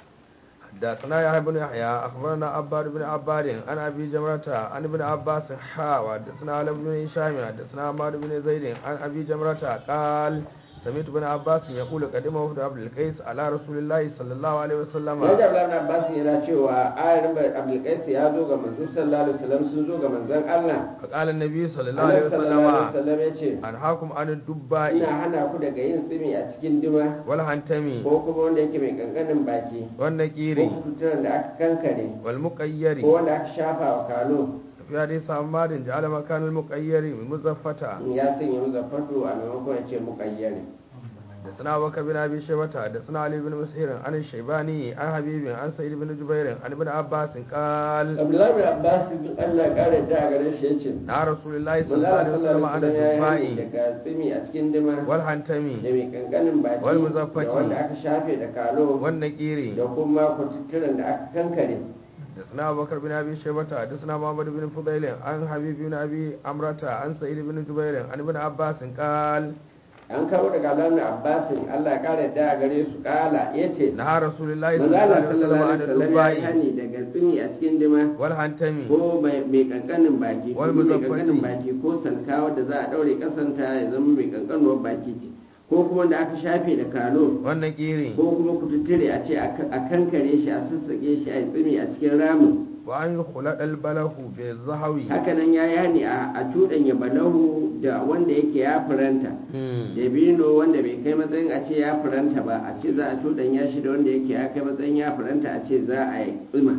B: حدثنا يحيى بن يحيى أخبرنا عباد بن عباد عن أبي جمرة عن ابن عباس حا وحدثنا علي بن هشام حدثنا عمار بن زيد عن أبي جمرة قال سمعت ابن عباس يقول قدم وفد عبد القيس على رسول الله صلى الله عليه وسلم
A: ya da Abdullahi Abbas yana cewa ayarin Abdulkais ya zo ga manzo sallallahu alaihi wasallam sun zo ga manzon Allah
B: فقال النبي صلى الله عليه
A: Annabi sallallahu alaihi
B: وسلم
A: wasallam ya ce
B: أنهاكم عن
A: ina
B: الدباء
A: hana ku daga yin tsimi a cikin duma
B: والهنتم
A: ko kuma wanda yake mai kankanin baki ko
B: والنكير
A: kututturen da aka kankare
B: والمقير
A: ko wanda aka shafa wa kalo
B: في حديث عمار جعل مكان المقير مزفتا
A: ya sanya muzaffatu a maimakon ya ce muƙayyari
B: حدثنا بكر بن ابي شيبه حدثنا علي بن مسهر عن الشيباني عن حبيب عن سعيد بن جبير عن ابن عباس قال
A: Abdullahi bin Abbas Allah ya kare ta a gare shi yace
B: نهى رسول الله صلى
A: manzo
B: الله عليه
A: Allah
B: وسلم
A: sallallahu
B: عن
A: alaihi wasallam ya yi
B: الدباء
A: daga tsimi a cikin duma
B: والهنتم
A: da mai kankanin baki
B: Wal muzaffati.
A: da wanda aka shafe da kalo
B: والنكير
A: da kuma kututturen da aka kankare
B: حدثنا ابو بكر بن ابي شيبه حدثنا محمد بن فضيل عن حبيب بن ابي امرة عن سعيد بن جبير عن ابن عباس قال
A: an kawo daga Abdullahi bin Abbas Allah ya kare ta a gare su kala yace
B: نهى رسول الله صلى
A: manzo
B: الله
A: Allah
B: عليه وسلم
A: sallallahu
B: عن
A: alaihi wasallam ya
B: الدباء
A: hani daga tsimi a cikin duma
B: والهنتم
A: ko mai mai kankanin baki ko
B: Wal
A: mai
B: muzaffati.
A: kankanin baki ko sanka wadda za a daure kasanta ya zama mai kankanuwar baki ce ko kuma da aka shafe da kalo
B: والنكير
A: ko kuma kututture a ce a kankare shi a sassaƙe shi a yi tsimi a cikin ramin
B: وأن يخلط البله بالزهو
A: hakanan ya yi hani a cuɗanya balahu da wanda yake ya furanta dabino wanda bai kai matsayin a ce ya furanta ba a ce za a cuɗanya shi da wanda yake ya kai matsayin ya furanta a ce za a yi tsima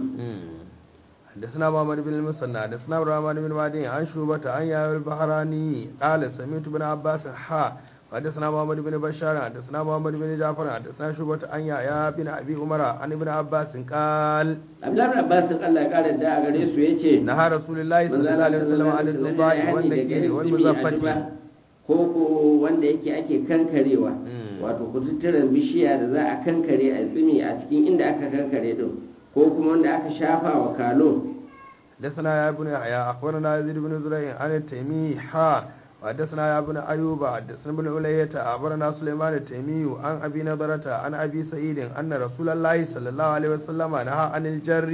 B: حدثنا محمد بن المثنى حدثنا عبد الرحمن بن مهدي عن شوبة عن يحيى البحراني قال سمعت بن عباس حا حدثنا محمد بن بشار حدثنا محمد بن جعفر حدثنا شوبة عن يحيى بن ابي عمر عن ابن عباس قال
A: abdullahi abbasin allah ya kara da a gare su ya ce
B: نهى رسول الله صلى الله عليه وسلم عن الدباء والنكير والمزفة
A: ko ko wanda yake ake kankarewa
B: Mm.
A: wato kututturen bishiya da za a kankare a tsimi a cikin inda aka kankare din ko kuma wanda aka shafa wa kalo
B: حدثنا يا ابن يحيى اخبرنا يزيد بن زريع عن التيمي حا وحدثنا يا ابن ايوب حدثنا ابن علية اخبرنا سليمان التيمي عن ابي نضرة عن ابي سعيد ان رسول الله صلى الله عليه وسلم نهى عن الجر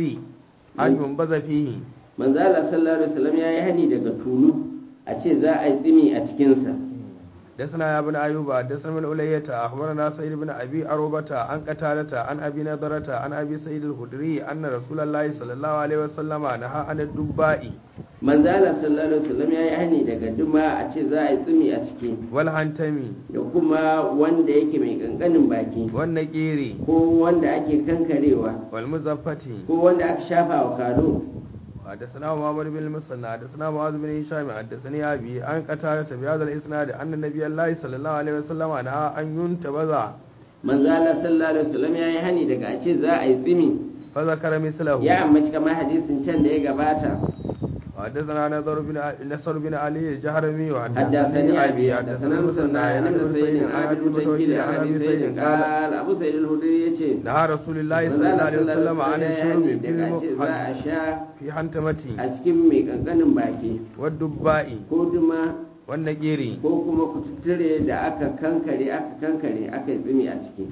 B: ان ينبذ فيه
A: manzo Allah sallallahu alaihi wasallam ya yi hani daga tulu a ce za a yi tsimi a cikin sa
B: حدثنا يا ابن ايوب حدثنا ابن علية اخبرنا سعيد بن ابي اروبة عن قتادة عن ابي نضرة عن ابي سعيد الخدري ان رسول الله صلى الله عليه وسلم نهى عن الدباء
A: manzo Allah sallallahu alaihi wasallam ya yi hani daga duma a ce za a yi tsimi a ciki
B: والهنتم
A: da kuma wanda yake mai kankanin baki
B: والنكير
A: ko wanda ake kankarewa
B: والمزفة
A: ko wanda aka shafa wa kalo
B: حدثنا محمد بن المثنى حدثنا معاذ بن هشام حدثني ابي عن قتادة بهذا الاسناد ان النبي الله صلى الله عليه وسلم نهى ان ينتبذ
A: manzo Allah sallallahu alaihi wasallam ya yi hani daga a ce za a yi tsimi
B: فذكر مثله
A: ya ambaci kamar hadisin can da ya gabata
B: حدثنا نصر بن نصر بن علي الجهرمي
A: حدثني ابي
B: حدثني
A: حدثنا مسلم عن ابن سعيد عن ابي المتوكل عن ابي سعيد قال ابو سعيد الخدري yace
B: نهى رسول الله
A: manzo
B: صلى الله
A: Allah
B: عليه
A: sallallahu
B: وسلم
A: alaihi
B: عن
A: wasallam ya yi hani
B: الشرب
A: daga a ce za a sha
B: في حنتمتي
A: a cikin mai kankanin baki
B: والدباء
A: ko duma
B: والنجير
A: ko kuma kututture da aka kankare aka kankare aka yi tsimi a ciki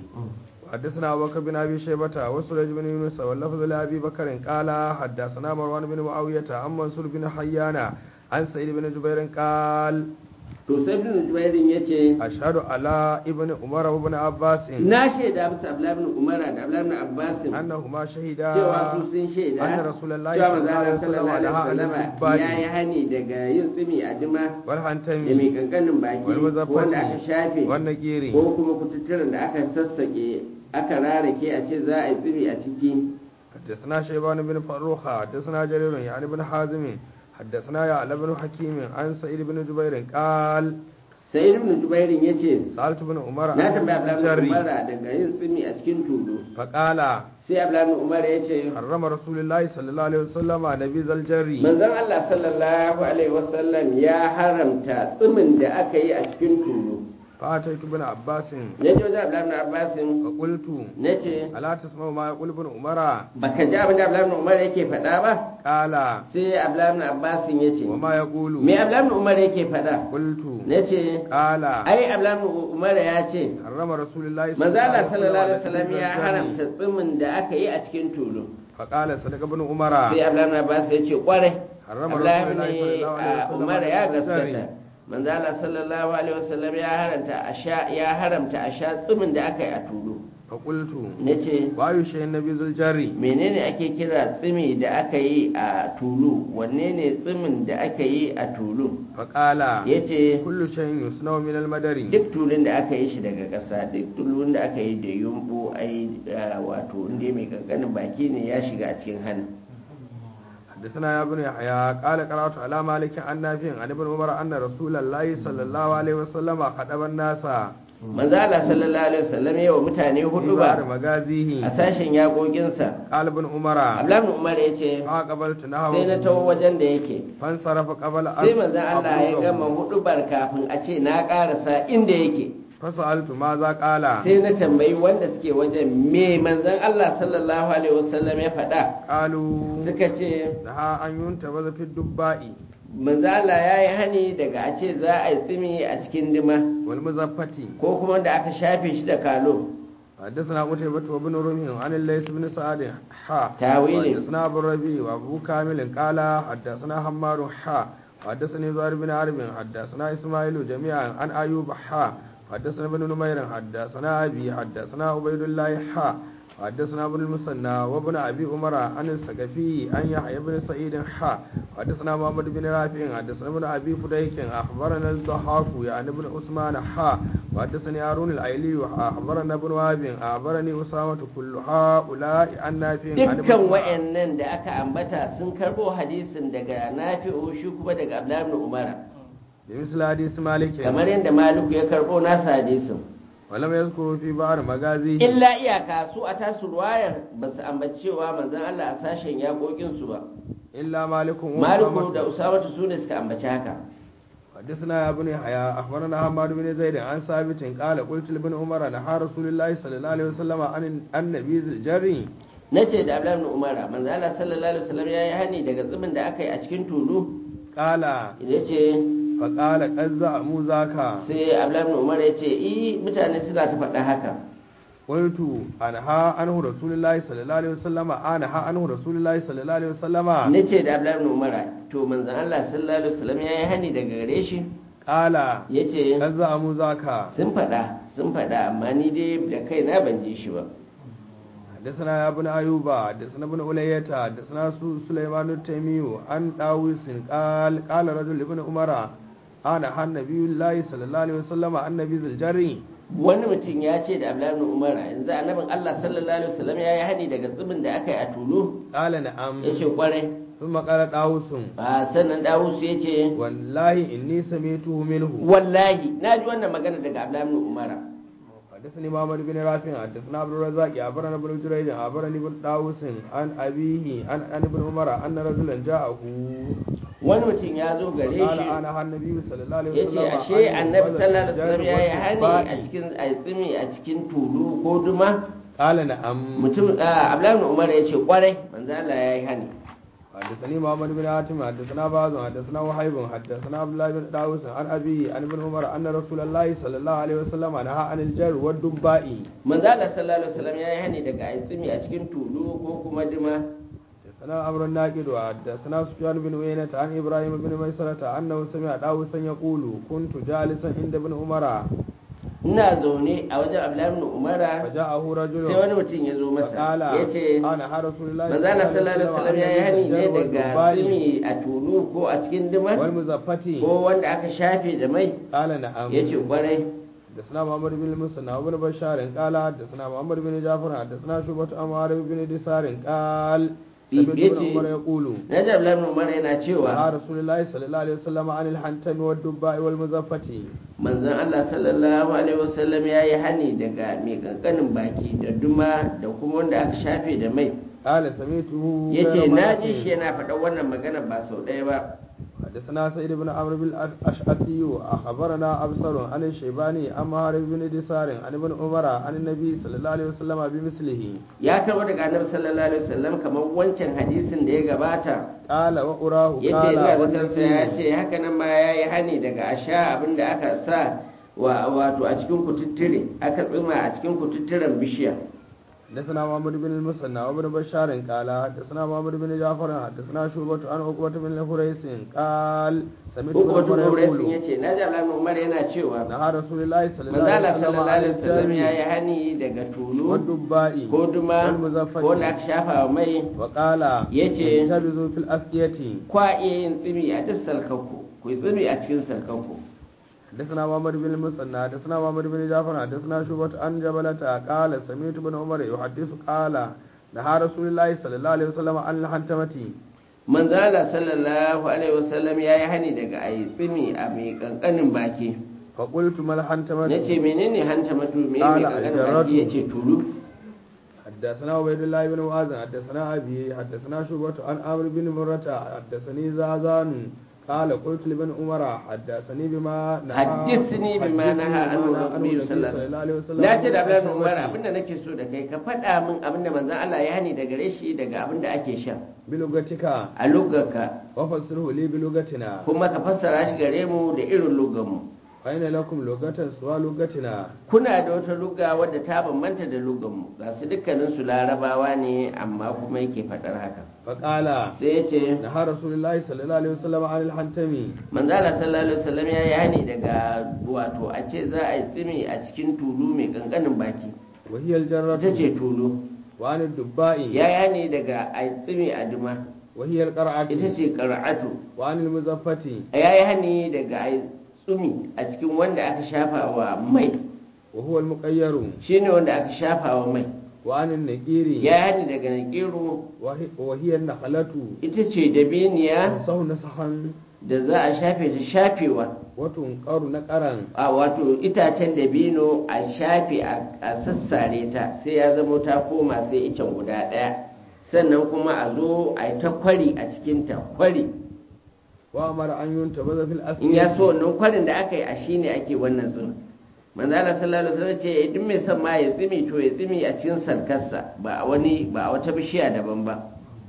B: حدثنا أبو بكر بن أبي شيبة وسرج بن يونس واللفظ لأبي بكر قال حدثنا مروان بن معاوية عن منصور بن حيان عن سعيد بن جبير قال
A: to sai ibn jubairin yace
B: ashhadu ala ibn umar wa ibn abbas
A: na shaida musu abdullahi ibn umara da abdullahi ibn abbas
B: annahuma shahida
A: cewa su sun shaida
B: anna rasulullahi
A: cewa manzo Allah
B: sallallahu
A: sallallahu alaihi
B: alaihi
A: wasallam
B: wasallam
A: ya yi hani daga yin tsimi a dima
B: wal
A: da
B: hantami
A: mai kankanin baki
B: wal
A: ko wanda aka
B: muzaffati
A: shafe
B: wan naqiri
A: ko kuma kututturen da aka sassake aka rarake a ce za a yi tsimi a ciki
B: حدثنا شيبان بن فروخ حدثنا جرير يعني بن حازم حدثنا يعلى بن حكيم عن سعيد بن جبير قال
A: sai ibn jubairin yace
B: سألت بن عمر
A: na
B: عن
A: tambaya abdullahi ibn
B: الجري
A: umara daga yin tsimi a cikin tulu
B: فقال
A: sai abdullahi ibn umara yace
B: حرم رسول الله صلى الله عليه وسلم نبيذ الجري
A: manzon Allah sallallahu alaihi wasallam ya haramta tsimin da aka yi a cikin tulu
B: فأتيت ابن عباس
A: na je wajen abdullahi ibn abbasin
B: فقلت
A: na ce
B: ألا تسمع ما يقول ابن عمر
A: baka ji abin da abdullahi ibn umar yake faɗa ba
B: قال
A: sai abdullahi ibn abbasin ya ce
B: وما يقول
A: me abdullahi ibn umar yake faɗa
B: قلت
A: na ce
B: قال
A: ai abdullahi ibn umar ya ce
B: حرم رسول الله
A: manzo Allah sallallahu alaihi
B: وسلم
A: wasallam ya
B: نبيذ
A: haramta
B: الجري.
A: tsimin da aka yi a cikin tulu
B: فقال صدق ابن عمر
A: sai abdullahi ibn abbas ya ce kwarai
B: حرم
A: Abdullahi
B: رسول الله
A: ibn
B: صلى الله عليه وسلم
A: umar ya
B: نبيذ الجري.
A: gaskata manzo Allah sallallahu alaihi wasallam ya haramta a sha ya haramta a sha tsimin da aka yi a tulu
B: فقلت
A: nace
B: وأي شيء نبيذ الجري
A: menene ake kira tsimi da aka yi a tulu wanne ne tsimin da aka yi a tulu
B: فقال
A: yace
B: كل شيء يصنع من المدر
A: duk tulun da aka yi shi daga ƙasa duk tulun da aka yi da yumbu ai ah, wato inda mai kankanin baki ne ya shiga a cikin hannu
B: حدثنا يا ابن يحيى قال قرأت على مالك عن نافع عن ابن عمر أن رسول الله صلى الله عليه وسلم خطب الناس
A: manzo Allah sallallahu alaihi wasallam ya wa mutane
B: في
A: hudu
B: بعض
A: ba a
B: مغازيه
A: sashen yaƙoƙinsa
B: قال ابن عمر
A: Abdullahi ibn Umar yace
B: فقبلت
A: sai na
B: نحوه
A: taho wajen da yake
B: فانصرف قبل
A: sai manzon Allah ya
B: أبلغه.
A: gama hudubar kafin a ce na karasa inda yake
B: فسألت ماذا قال
A: sai na tambayi wanda suke wajen me manzon Allah sallallahu alaihi wasallam ya faɗa
B: قالوا
A: suka ce
B: نهى أن ينتبذ في الدباء
A: manzon Allah ya yi hani daga a ce za a yi tsimi a cikin dima
B: والمزفة
A: ko kuma da aka shafe shi da kalo
B: حدثنا قتيبة وابن رمح عن الليث بن سعد حا
A: تاويل.
B: حدثنا أبو الربيع وأبو كامل قال حدثنا حمار حا حدثني زهير بن عرب حدثنا إسماعيل جميعا عن أيوب حا حدثنا ابن نمير حدثنا أبي حدثنا عبيد الله حا حدثنا ابن المثنى وابن أبي عمر عن الثقفي عن يحيى بن سعيد حا حدثنا محمد بن رافع حدثنا ابن أبي فديك أخبرنا الضحاك يعني ابن عثمان حا وحدثني هارون الايلي اخبرنا ابن وهب اخبرني اسامه كل هؤلاء عن نافع عن ابن
A: dukkan
B: عمر.
A: wa'annan da aka ambata sun karbo hadisin daga nafi'u shi kuma daga Abdullahi ibn Umar
B: بمثل حديث مالك
A: kamar yadda Maliku ya karbo nasa hadisin
B: ولم يذكروا في بعض مغازيه
A: illa iyaka su a tasu ruwayar ba su ambaci cewa manzon Allah a sashen yaƙoƙin su ba
B: الا مالك
A: Maliku da
B: وأسامة.
A: Usamatu su ne suka ambaci haka
B: حدثنا يا ابن يحيى اخبرنا حماد بن زيد عن ثابت قال قلت لابن عمر نهى رسول الله صلى الله عليه وسلم عن النبي الجري
A: nace da Abdullahi ibn Umar manzon Allah sallallahu alaihi wasallam yayi hani daga zumin da aka yi a cikin tulu
B: قال
A: yace
B: فقال قد زعموا ذاك
A: sai Abdullahi ibn Umar yace i mutane suna ta faɗa haka
B: قلت أنهى عنه رسول الله صلى الله عليه وسلم أنهى عنه رسول الله صلى الله عليه وسلم
A: nace da Abdullahi ibn Umar to manzon Allah sallallahu alaihi wasallam yayi hani daga gare shi
B: قال
A: yace
B: قد زعموا ذاك
A: sun faɗa sun faɗa amma ni dai da kaina ban ji shi ba
B: حدثنا يا ابن أيوب حدثنا ابن أولية حدثنا سو- سليمان التيمي عن داوود قال قال رجل ابن عمر أنا النبي الله صلى الله عليه وسلم عن نبي ذي الجري
A: wani mutum ya ce da Abdullahi ibn Umar yanzu annabin Allah sallallahu alaihi wasallam yayi hani daga zubin da aka yi a tulu
B: قال نعم
A: yace kwarai
B: ثم قال داوود
A: a sannan Dawus yace
B: والله إني سمعته منه
A: wallahi na ji wannan magana daga Abdullahi ibn Umar
B: حدثني محمد بن رافع حدثنا عبد الرزاق أخبرنا ابن جريج أخبرني ابن داوود عن أبيه عن عن ابن عمر أن رجلا جاءه
A: wani mutum ya zo gare
B: قال
A: shi
B: أنا النبي صلى الله عليه
A: ya
B: وسلم
A: ce ashe
B: أن
A: annabi
B: يقبل
A: sallallahu alaihi wasallam ya yi
B: الرجال
A: hani a
B: والشباب.
A: cikin a tsimi a cikin tulu ko duma
B: قال نعم
A: mutum a Abdullahi ibn Umar ya ce kwarai manzo Allah ya yi hani
B: حدثني محمد بن حاتم حدثنا بعض حدثنا وهيب حدثنا عبد الله بن داوود عن أبيه عن ابن عمر أن رسول الله صلى الله عليه وسلم نهى عن الجر والدباء
A: manzo Allah sallallahu alaihi wasallam ya yi hani daga a tsimi a cikin tulu ko kuma duma
B: حدثنا أمر الناقد وحدثنا سفيان بن عيينة عن إبراهيم بن ميسرة أنه سمع داوسا يقول كنت جالسا عند ابن عمر
A: ina zaune a wajen abdullahi ibn umara
B: فجاءه رجل
A: sai wani mutum ya zo masa
B: فقال
A: ya ce
B: أنا ها رسول الله
A: manzana sallallahu alaihi wasallam ya yi hani ne daga
B: والضباء
A: tsimi a tulu ko a cikin dimar
B: والمزفة
A: ko wanda aka shafe da mai
B: قال نعم
A: ya ce kwarai
B: حدثنا محمد بن المثنى وابن بشار قال حدثنا محمد بن جعفر حدثنا شعبة عن معاذ بن دثار قال سمعت ابن
A: yace
B: عمر يقول
A: na ji abdullahi ibn umara yana
B: نهى
A: cewa
B: رسول الله صلى الله عليه وسلم عن الحنتم والدباء والمزفة
A: manzon Allah sallallahu alaihi wasallam ya yi hani daga mai kankanin baki da duma da kuma wanda aka shafe da mai
B: قال سمعته
A: ya ce
B: غير
A: na
B: مرة.
A: ji shi yana faɗa wannan magana ba sau ɗaya ba
B: حدثنا سيد بن عمرو بن الأشعثي أخبرنا أبصر عن الشيباني عن مهار بن دثار عن ابن عمر عن النبي صلى الله عليه وسلم بمثله
A: ya karɓo daga annabi sallallahu alaihi wasallam kamar wancan hadisin da ya gabata
B: قال وأراه
A: ya ce
B: قال
A: ina zatarsa ya
B: والنبي
A: ce haka nan ma ya yi hani daga a sha abin da aka sa wa wato a cikin kututture aka tsima a cikin kututturen bishiya
B: حدثنا محمد بن المثنى وابن بشار قال حدثنا محمد بن جعفر حدثنا شعبة عن عقبة بن الحريث قال سمعت
A: ko kuma
B: ابن
A: tun
B: عمر
A: sun ya
B: يقول
A: ce na ji alamun umar yana cewa
B: نهى رسول الله صلى الله
A: manzala
B: عليه وسلم
A: sallallahu
B: عن
A: alaihi wasallam ya
B: الدم
A: yi hani daga tulu
B: والدباء
A: ko duma
B: والمزفة
A: ko wanda aka shafa wa mai
B: وقال
A: yace
B: اجترزوا في الأسقية
A: kwa iya yin tsimi a duk salkanku ku yi tsimi a cikin salkanku
B: حدثنا محمد بن المثنى حدثنا محمد بن جعفر حدثنا شعبة عن جبلة قال سمعت ابن عمر يحدث قال نهى رسول الله صلى الله عليه وسلم عن الحنتمة
A: manzala sallallahu alaihi wasallam ya yi hani daga a yi tsimi a mai kankanin baki
B: فقلت ما الحنتمة
A: na ce menene hanta matu me mai
B: Ala
A: kankanin
B: aljaratu.
A: baki ya ce tulu
B: حدثنا عبيد الله بن معاذ حدثنا أبي حدثنا شعبة عن عمرو بن مرة حدثني زازان قال قلت لابن عمر حدثني بما نهى
A: haddisni bima naha anhu nabiyyu sallallahu alaihi wasallam na ce da Abdullahi Umar abinda nake so da kai ka faɗa min abinda manzon Allah ya hani daga gare shi daga abinda ake sha
B: بلغتك
A: a lugarka
B: وفسره لي بلغتنا
A: kuma ka fassara shi gare mu da irin lugarmu
B: فإن لكم لغة سوى لغتنا
A: kuna da wata luga wadda ta bambanta da lugarmu ga su dukkanin su larabawa ne amma kuma yake faɗar haka
B: فقال
A: sai ya ce
B: نهى رسول الله صلى الله عليه وسلم عن الحنتم
A: manzala sallallahu alaihi wasallam ya yi hani daga wato a ce za a yi tsimi a cikin tulu mai kankanin baki
B: وهي الجرة
A: ita ce tulu
B: وعن الدباء
A: ya yi hani daga a yi tsimi a duma
B: وهي القرعة
A: ita ce kar'atu
B: وعن المزفة
A: ya yi hani daga a yi tsumi a cikin wanda aka shafa wa mai
B: وهو المقير
A: shine wanda aka shafa wa mai
B: وعن النقير
A: ya yi hani daga nakiru
B: وهي- وهي النخلة
A: ita ce dabiniya
B: تنصه نسخا
A: da za a shafe ta shafewa
B: وتنقر نقرا
A: a wato itacen dabino a shafe a a sassare ta sai ya zama ta koma sai icen guda ɗaya sannan kuma a zo a yi ta kwari a cikinta kwari
B: وأمر أن ينتبذ في الأسئلة
A: in ya so wannan kwarin da aka yi a shi ne ake wannan tsimi manzo Allah sallallahu alaihi wasallam ce duk mai son ma ya tsimi to ya tsimi a cikin sarkarsa ba a wani ba a wata bishiya daban ba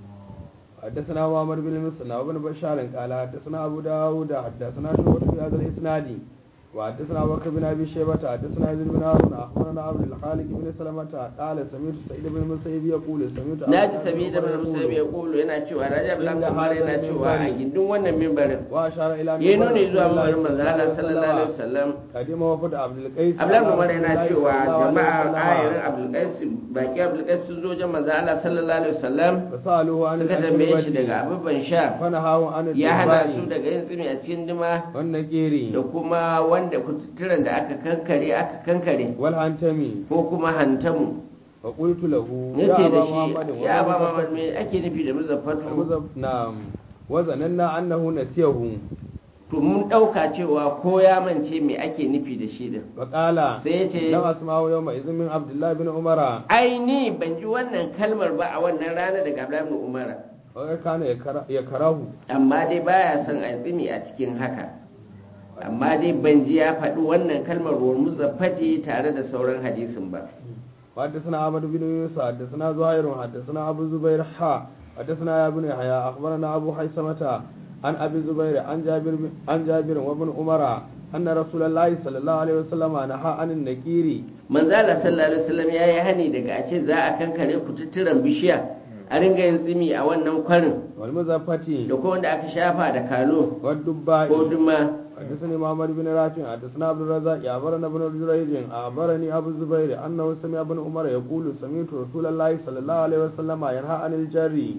B: حدثنا معمر بن مسلم وابن بشار قال حدثنا أبو داود حدثنا شعبة في هذا الإسناد وحدثنا أبو بكر بن أبي شيبة حدثنا يزيد بن هارون أخبرنا عبد الخالق بن سلمة قال سمعت سعيد بن المسيب يقول سمعت
A: na
B: أبا
A: ji
B: بكر
A: sabi da
B: بن
A: mana
B: عمر
A: musabi ya
B: يقول
A: kulu yana cewa rajab lan
B: Inda
A: kamar yana
B: hadha
A: cewa a
B: minbari.
A: gindin wannan mimbarin
B: وأشار إلى
A: ya
B: منبر
A: nuni zuwa
B: رسول الله
A: mimbarin manzo Allah sallallahu alaihi wasallam
B: قدم وفد عبد القيس
A: Abdullahi
B: على
A: Umar
B: رسول
A: yana
B: الله
A: cewa
B: صلى الله عليه
A: jama'a
B: وسلم
A: ayarin Abdulqais baki Abdulqais sun zo wajen manzo Allah sallallahu alaihi wasallam
B: فسألوه عن
A: suka tambaye shi
B: الأسود
A: daga abubuwan sha
B: فنهاه عن
A: ya hana su
B: الدباء
A: daga yin tsimi a cikin dima
B: والنقير
A: da kuma wanda kututturen da aka kankare aka kankare
B: والعنتمي
A: ko kuma hantamu
B: فقلت له
A: nace da
B: أبا محمد
A: shi ya ba
B: ومزفت-
A: Muhammad me ake nufi da muzaffatu
B: المزف- نعم وظننا أنه نسيه
A: to mun dauka cewa ko ya mance me ake nufi da shi din
B: فقال
A: sai ya ce
B: لم أسمعه يومئذ من عبد الله بن عمر
A: ai ni ban ji wannan kalmar ba a wannan rana daga Abdullahi ibn Umar
B: وكان يكره- يكره
A: amma dai baya son a tsimi a cikin haka amma dai ban ji ya faɗi wannan kalmar ruwan muzaffati tare da sauran hadisin ba
B: وحدثنا أحمد بن يوسف حدثنا زهير حدثنا أبو زبير حا حدثنا يا ابن يحيى أخبرنا أبو حيثمة عن أبي زبير عن جابر بن- عن جابر وابن عمر أن رسول الله صلى الله عليه وسلم نهى عن النكير
A: manzala sallallahu alaihi wasallam ya yi hani daga a ce za a kankare kututturen bishiya a ringa yin tsimi a wannan kwarin
B: والمزفة
A: da kuma wanda aka shafa da kalo
B: والدباء
A: ko duma
B: حدثني محمد بن رافع حدثنا عبد الرزاق أخبرنا ابن جريج أخبرني أبو الزبير أنه سمع ابن عمر يقول سمعت رسول الله صلى الله عليه وسلم ينهى عن الجري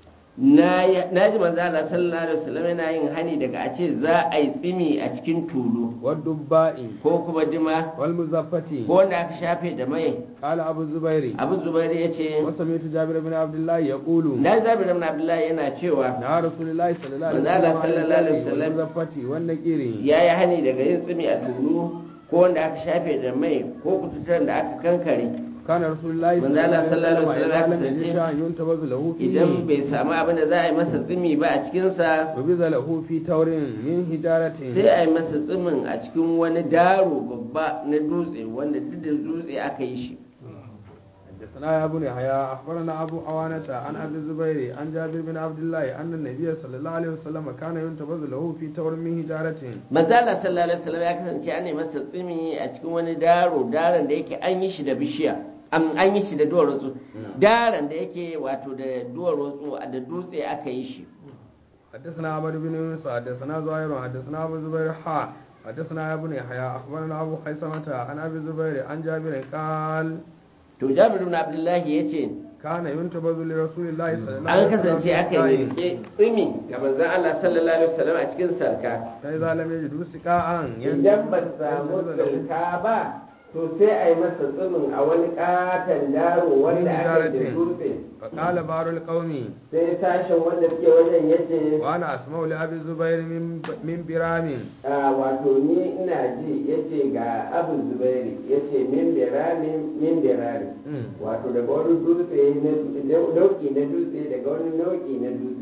A: na yi- na ji manzo Allah sallallahu alaihi wasallam yana yin hani daga a ce za a yi tsimi a cikin tulu
B: والدباء
A: ko kuma dima
B: والمزفة
A: ko wanda aka shafe da mai
B: قال أبو الزبير
A: abu zubairu ya ce
B: وسمعت جابر بن عبد الله يقول
A: na zabi ibn abdullahi yana cewa
B: نهى رسول الله صلى الله عليه
A: manzo Allah
B: وسلم عن
A: sallallahu alaihi
B: الجري
A: wasallam
B: والمزفة والنكير
A: ya yi hani daga yin tsimi a tulu ko wanda aka shafe da mai ko kututar da aka kankare
B: كان رسول الله
A: manzo Allah sallallahu alaihi wasallam ya
B: إذا لم يجد
A: kasance
B: شيئا ينتبذ له
A: idan
B: فيه
A: bai samu abin da za a yi masa tsimi ba a cikinsa
B: وبذ له في تور من حجارة
A: sai a yi masa tsimin a cikin wani daro babba na dutse wanda duk da dutse aka yi shi
B: حدثنا يا ابو يحيى اخبرنا ابو عوانة عن عبد الزبير عن جابر بن عبد الله ان النبي صلى الله عليه وسلم كان ينتبذ له في تور من حجارة
A: manzala sallallahu alaihi wasallam ya kasance an yi masa tsimi a cikin wani daro daron da yake an yi shi da bishiya an an yi shi da duwar wasu daron da yake wato da duwar wasu da dutse aka yi shi
B: حدثنا عمرو بن يونس حدثنا زهير حدثنا ابو الزبير حا حدثنا يا ابن يحيى اخبرنا ابو خيثمة عن ابي الزبير عن جابر قال
A: to jabir ibn abdullahi yace
B: كان ينتبذ لرسول الله صلى الله
A: an
B: عليه وسلم
A: kasance
B: في
A: aka
B: سقاء.
A: yi ke tsimi ga manzon Allah sallallahu alaihi wasallam a cikin sarka
B: فإذا لم يجدوا سقاء
A: idan ba su samu sarka ba to sai a yi masa tsimin a wani katon daro wanda aka yi da dutse
B: فقال بعض القوم
A: sai sashen wanda suke wajen yace
B: وانا اسمع لابي الزبير من من برام
A: a wato ni ina ji yace ga abu zubairi yace min birani min birani wato daga wani dutse na nauki na dutse daga wani nauki na dutse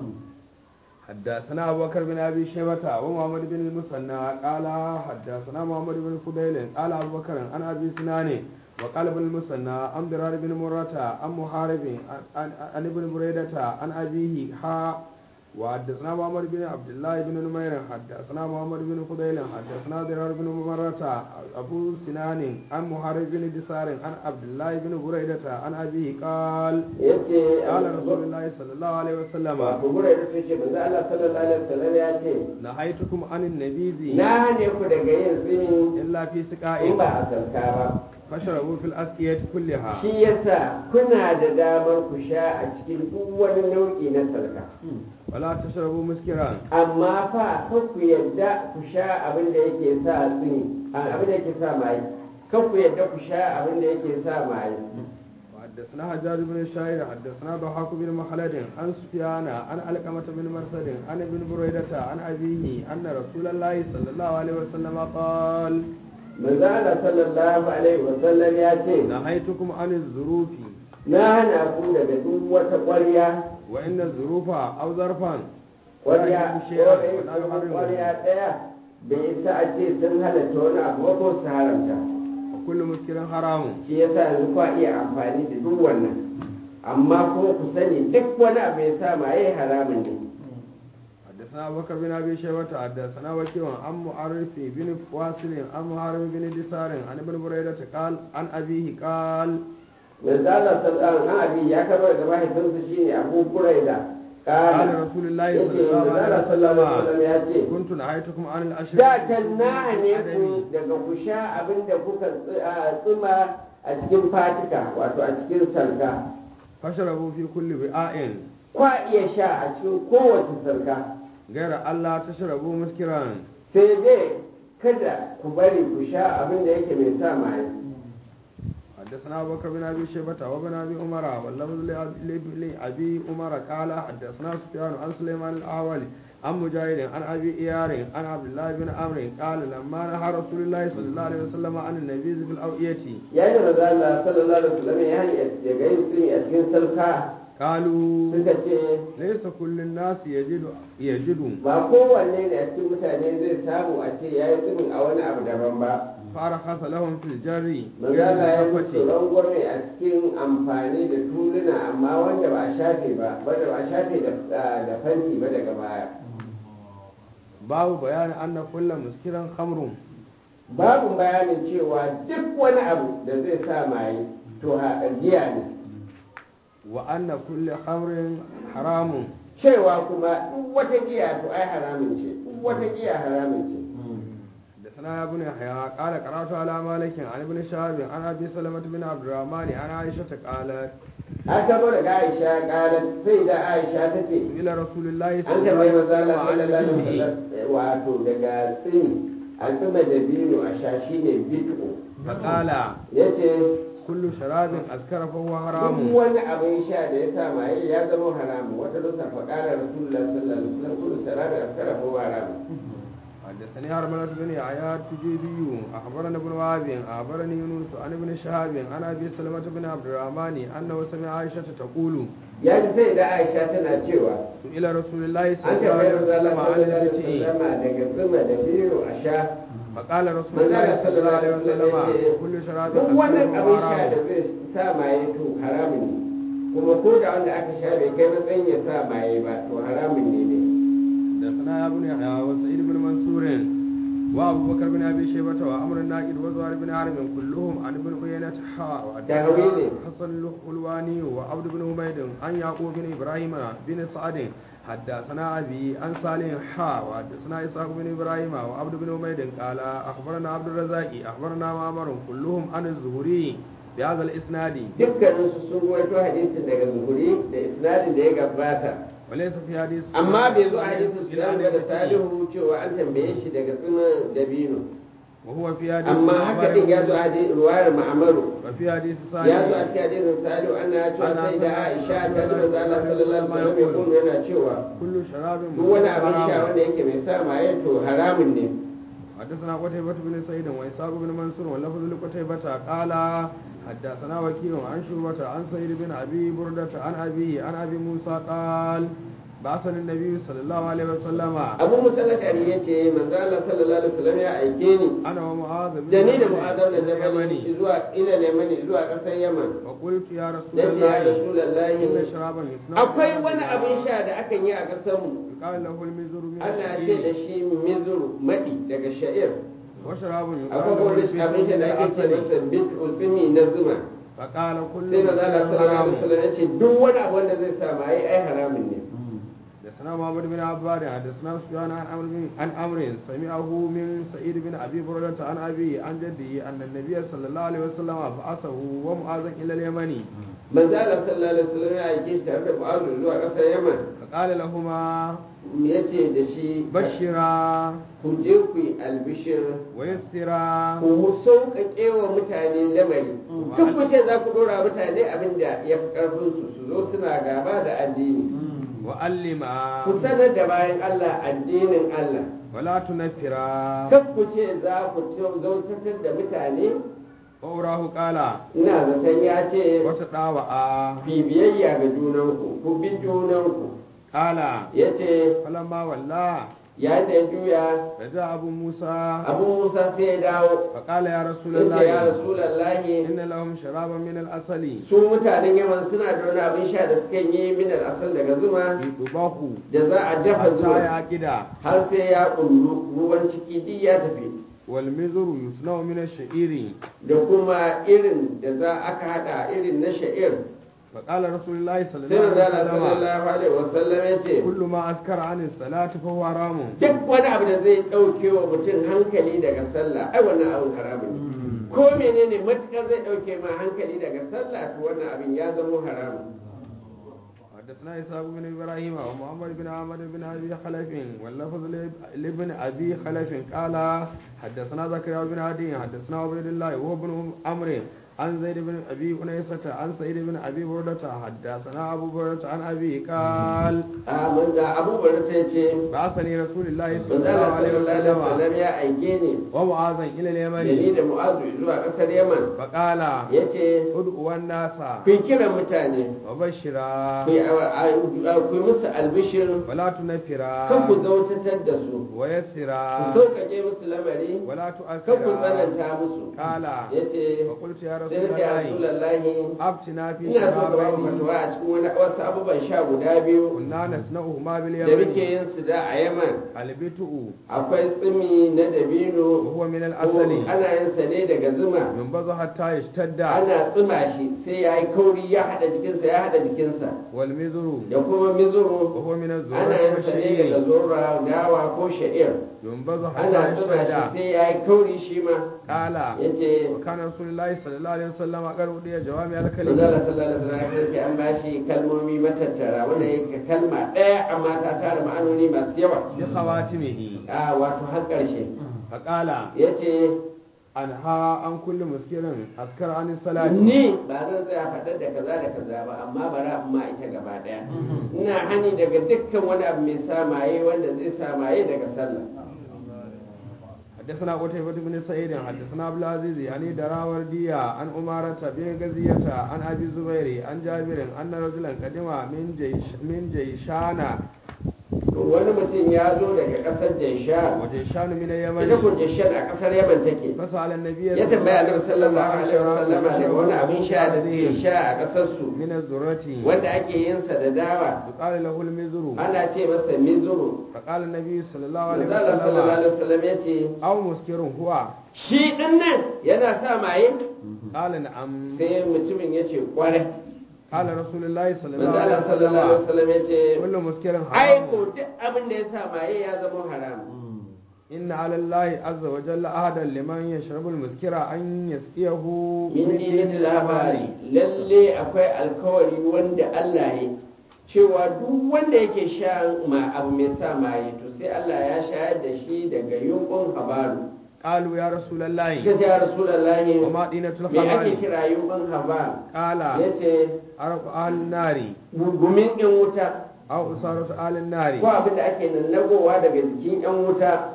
B: حدثنا أبو بكر بن أبي شيبة ومحمد بن المثنى قال حدثنا محمد بن فضيل قال أبو بكر عن أبي سنان وقال ابن المثنى عن ضرار بن مرة عن محارب عن- عن عن ابن بريدة عن أبيه حا وحدثنا محمد بن عبد الله بن نمير حدثنا محمد بن فضيل حدثنا ضرار بن مرة أبو سنان عن محارب بن دسار عن عبد الله بن بريدة عن أبيه قال
A: yace
B: قال رسول الله صلى الله عليه وسلم
A: wato gura da ce manzo Allah sallallahu alaihi wasallam ya ce
B: نهيتكم عن النبيذ
A: na ne ku daga yin tsimi
B: إلا في
A: in
B: سقاء
A: ba a sarka ba
B: فاشربوا في الأسقية كلها
A: shi yasa kuna da damar ku sha a cikin duk wani nau'i na sarka
B: ولا تشربوا مسكرا
A: amma fa kan ku yadda ku sha abin da yake sa tsini abin da yake sa maye kan ku yadda ku sha abin da yake sa maye
B: وحدثنا حجاج بن الشاعر حدثنا ضحاك بن مخلد عن سفيان عن علقمة بن مرسد عن ابن بريدة عن أبيه أن رسول الله صلى الله عليه وسلم قال
A: manzo Allah sallallahu alaihi wasallam ya ce
B: نهيتكم عن الظروف
A: na hana ku daga duk wata ƙwarya
B: وإن الظروف أو ظرفا
A: ƙwarya
B: لا يجب شيئا ولا
A: ko
B: يحرمه
A: ƙwarya ɗaya bai isa a ce sun halatta wani abu ba ko su haramta
B: وكل مسكر حرام
A: shi yasa yanzu kwa iya amfani da duk wannan amma kuma ku sani duk wani abu ya sa maye haramun ne
B: حدثنا أبو بكر بن أبي شيبة حدثنا وكيع عن معرف بن واصل عن محارب بن دسار عن ابن بريدة قال عن أبيه قال
A: manzo Allah sallallahu alaihi abi ya karɓa daga mahaifinsa shine Abu Buraida
B: قال
A: kana
B: رسول الله
A: yace
B: صلى الله
A: manzo Allah
B: عليه
A: sallallahu alaihi wasallam
B: وسلم
A: ya ce
B: كنت نهيتكم عن الأشرب
A: da can na ne ku daga ku sha abin da kuka tsi- a, tsima a cikin fatika wato a cikin salka
B: فاشربوا في كل وعاء
A: kwa iya sha a cikin kowace salka
B: غير ألا تشربوا مسكرا
A: sai dai kada ku bari ku sha abin da yake mai sa maye
B: حدثنا أبو بكر بن أبي شيبة وابن أبي عمر واللفظ لأبي- لأبي عمر قال حدثنا سفيان عن سليمان الأعولي عن مجاهد عن أبي إيار عن عبد الله بن عمرو قال لما نهى رسول الله صلى الله عليه وسلم عن النبيذ في الأوئية
A: yayin da manzo Allah sallallahu alaihi wasallam ya hani daga yin tsimi a cikin salka
B: قالوا
A: suka ce
B: ليس كل الناس يجد يجد
A: ba kowanne ne a cikin mutane zai samu a ce ya yi tsimin a wani abu daban ba
B: فرخص لهم في الجر
A: manzo
B: غير
A: Allah ya musu
B: الزكاة
A: rangwame a cikin amfani da tuluna amma wanda ba a shafe ba wanda ba a shafe da da fanti ba daga baya
B: باب بيان أن كل مسكر خمر
A: babu bayanin cewa duk wani abu da zai sa maye to ha giya ne
B: wa anna kulli khamrin haramun
A: cewa kuma duk wata giya to ai haramun ce duk wata giya haramun ce
B: حدثنا ابن يحيى قال قرأت على مالك عن ابن شهاب عن ابي سلمة بن عبد الرحمن عن عائشة قالت
A: an tabo daga Aisha kalat sai da Aisha ta ce
B: إلى رسول الله
A: an
B: صلى الله
A: tambayi
B: عليه
A: maza
B: وسلم
A: Allah
B: عن
A: sallallahu alaihi
B: البدء
A: wasallam wato daga tsini al'umma da biyu a sha shine bid'u
B: فقال
A: yace
B: كل شراب أسكر فهو
A: duk
B: حرام
A: wani abin sha da ya sa maye ya zama haramu wata lusa faƙalar rasulullah sallallahu alaihi wasallam kullu sarabi askara ko haramu
B: حدثني هرملة بن يحيى التجيبي أخبرنا ابن وهب أخبرني يونس عن ابن شهاب عن أبي سلمة بن عبد الرحمن أنه سمع عائشة تقول
A: ya ji sai da Aisha tana cewa
B: سئل رسول الله
A: an
B: صلى الله
A: tambayi
B: عليه
A: maza Allah
B: وسلم
A: sallallahu alaihi wasallam
B: عن البدء
A: daga zuma da biyu a sha
B: فقال رسول
A: manzo
B: الله
A: Allah
B: صلى الله عليه
A: sallallahu alaihi
B: وسلم
A: wasallam
B: كل شراب
A: duk wannan
B: أسكر
A: abin
B: فهو
A: sha da
B: حرام
A: zai sa maye to haramun ne kuma ko da wanda aka sha bai kai matsayin ya sa maye ba to haramun ne ne
B: حدثنا يا ابن يحيى وسعيد بن منصور وابو بكر بن ابي شيبه وعمر الناقد وزهير بن حرب كلهم عن ابن عيينة حاء
A: تأويله.
B: حسن الحلواني وعبد بن حميد عن يعقوب بن ابراهيم بن سعد حدثنا ابي عن صالح حاء وحدثنا اسحاق بن ابراهيم وعبد بن حميد قال اخبرنا عبد الرزاق اخبرنا معمر كلهم عن الزهري بهذا الاسناد
A: dukkaninsu sun ruwaito hadisin daga zuhuri da isnadin da ya gabata
B: وليس في حديث
A: amma bai zo a hadisin su
B: إلا
A: da
B: أن
A: salihu cewa an tambaye shi daga tsimin dabino
B: وهو في حديث
A: amma haka din ya zo a hadisin ruwayar ma'amaru
B: وفي حديث
A: ya zo a
B: صالح
A: cikin hadisin salihu ana cewa
B: Ana
A: sai da
B: sallallahu
A: aisha
B: alaihi
A: ta ji manzo Allah sallallahu alaihi wasallam ya kuma yana cewa
B: كل شراب
A: duk wani abin sha
B: حرام.
A: wanda yake mai sa maye to haramun ne
B: حدثنا قتيبة بن سعيد وإسحاق بن منصور واللفظ لقتيبة قال حدثنا وكيل عن شعبة عن سعيد بن أبي بردة عن أبيه عن أبي موسى قال بعثني النبي صلى الله عليه وسلم
A: abu musallashari ya ce manzo Allah sallallahu alaihi wasallam ya aike ni
B: أنا ومعاذ بن
A: da ni da
B: جبل
A: mu'adab da
B: إلى
A: jabali
B: اليمن
A: zuwa ila yamani zuwa ƙasar yaman
B: وقلت يا رسول
A: nace ya
B: الله
A: rasulullahi
B: إن شرابا يصنع
A: akwai
B: من
A: wani
B: هذا
A: abin sha da akan yi a ƙasarmu
B: قال له المزر من
A: ana ce da
B: الشعير
A: shi mizuru maɗi daga sha'ir
B: وشراب يقال
A: akwai
B: له
A: wani
B: البدر
A: abin sha
B: من
A: da ake ce
B: العسل
A: masa bit usumi na zuma
B: فقال كل
A: sai maza Allah sallallahu
B: حرام
A: alaihi wasallam ya ce duk wani abu wanda zai sa mai ai haramun ne
B: حدثنا محمد بن عباد حدثنا سفيان عن عمرو بن- عن عمرو سمعه من سعيد بن ابي برده عن ابي عن جده ان النبي صلى الله عليه وسلم بعثه ومعاذا الى اليمن
A: manzo Allah sallallahu alaihi wasallam ya aike shi tare da Mu'adh zuwa ƙasar Yaman
B: فقال لهما
A: ya ce da shi
B: بشرا
A: ku je ku yi albishir
B: ويسرا
A: ku sauƙaƙe wa mutane lamari duk ku ce za ku ɗora mutane abin da ya fi ƙarfinsu su zo suna gaba da addini
B: وعلما
A: ku sanar da bayan Allah addinin Allah
B: ولا تنفرا
A: kan ku ce za ku zautantar da mutane
B: وأراه قال
A: ina zaton ya ce
B: وتطاوعا
A: bibiyayya ga junanku ku bi junanku
B: قال
A: ya ce
B: فلما ولى
A: yayin da ya juya
B: رجع أبو موسى
A: abu musa sai ya dawo
B: فقال يا رسول
A: ya ce ya
B: الله
A: rasulallahi
B: إن لهم شرابا من الأصل
A: su mutanen yaman suna da wani abin sha da suka yi min asal daga zuma
B: يطبخ
A: da za a dafa
B: حتى
A: zuma
B: يعقد
A: har sai ya kullu ruwan ciki duk ya tafi
B: والمزر يصنع من الشعير
A: da kuma irin da za aka hada irin na sha'ir
B: فقال رسول الله صلى
A: sai
B: الله
A: manzo
B: عليه
A: Allah
B: وسلم
A: sallallahu alaihi wasallam ya ce
B: كل ما أسكر عن الصلاة فهو حرام
A: duk wani abu da zai dauke wa mutum hankali daga sallah ai wannan abin haramun ne ko menene matukar zai dauke ma hankali daga sallah to wannan abin ya zama haramun
B: حدثنا إسحاق بن إبراهيم ومحمد بن عمر بن أبي خلف واللفظ لابن أبي خلف قال حدثنا زكريا بن عدي حدثنا عبد الله وهو بن عمرو عن زيد بن أبي أنيسة عن سعيد بن أبي بردة حدثنا أبو بردة عن أبي قال
A: a manzo Abu Bakar ta ce
B: بعثني رسول الله صلى
A: manzo
B: الله
A: Allah
B: عليه
A: sallallahu alaihi
B: وسلم
A: wasallam ya aike ni
B: ومعاذا إلى
A: da ni
B: اليمن
A: da Mu'azu zuwa kasar Yaman
B: فقال
A: yace
B: ادعوا الناس
A: ku kira mutane
B: وبشرا
A: ku yi ku yi musu albishir
B: ولا تنفرا
A: kan ku zautatar da su ku
B: ويسرا
A: sauƙaƙe musu lamari
B: ولا
A: kan ku
B: تؤثرا
A: tsananta musu
B: قال
A: yace
B: فقلت يا رسول
A: sai na ce ya
B: رسول الله
A: rasulallahi
B: أفتنا في
A: ina so ka ba mu
B: شرابين
A: fatawa a cikin wani wasu abubuwan sha guda biyu
B: كنا نصنعهما
A: da muke
B: باليمن
A: yin su da a yaman
B: البتء
A: akwai tsimi na dabino
B: وهو من
A: ko
B: الأصل
A: ana yin sa ne daga zuma
B: ينبذ حتى يشتد
A: ana tsima shi sai ya yi kauri ya haɗa jikinsa ya haɗa jikinsa
B: والمزر
A: da kuma mizuru
B: وهو من
A: ana
B: الزرع
A: yin sa ne daga
B: والشعير
A: zora dawa ko sha'ir
B: ينبذ
A: ana
B: حتى
A: tsima shi
B: يشتد
A: sai ya yi kauri shi ma
B: قال
A: ya ce
B: وكان رسول الله صلى الله عليه وسلم قد أودي جوامع الكلم
A: manzala sallallahu alaihi wasallam ya ce an bashi kalmomi matattara wanda yake kalma ɗaya amma ta tara ma'anoni masu yawa
B: بخواتمه
A: a wato har ƙarshe
B: فقال
A: ya ce
B: أنهى عن كل مسكر أسكر عن الصلاة
A: ni ba zan tsaya faɗar da kaza da kaza ba amma bara amma ita gaba ɗaya ina hani daga dukkan wani abu mai samaye wanda zai samaye daga sallah
B: حدثنا قتيبة بن سعيد حدثنا عبد العزيز يعني دراوردية عن أمارة بن غزية عن أبي الزبير عن جابر أن رجلا قدم من جيش من جيشان
A: to wani mutum ya zo daga ƙasar jaisha
B: وجيشان من
A: ita
B: اليمن
A: kun jaishan a ƙasar yaman take
B: فسأل النبي
A: ya tambaya annabi sallallahu alaihi wasallam daga wani abin sha da suke sha a ƙasar su
B: من الذرة
A: wanda ake yin sa da dawa
B: يقال له المزر
A: ana ce masa mizuru
B: فقال النبي صلى الله عليه
A: manzala sallallahu
B: وسلم
A: alaihi wasallam ya ce
B: أو مسكر هو
A: shi din nan yana sa maye
B: قال نعم
A: sai mutumin ya ce kwarai
B: قال رسول الله صلى الله عليه
A: manzala sallallahu alaihi
B: وسلم
A: wasallam ya ce
B: كل مسكر
A: ai
B: حرام
A: ko duk abin da ya sa maye ya zama haram
B: إن على الله عز وجل أحدا لمن يشرب المسكر أن يسقيه
A: min dinin labari lalle akwai alkawari wanda Allah ya cewa duk wanda yake sha ma abu mai sa maye to sai Allah ya shayar da shi daga yunkun habaru
B: قالوا يا رسول الله
A: suka ce ya rasulullahi
B: وما دينة
A: me ake
B: الخبر
A: kira yunkun habaru
B: قال
A: yace
B: عرق أهل النار
A: gumin yan wuta
B: أو أسارة أهل
A: ko
B: النار
A: abin da ake nannagowa daga jikin yan wuta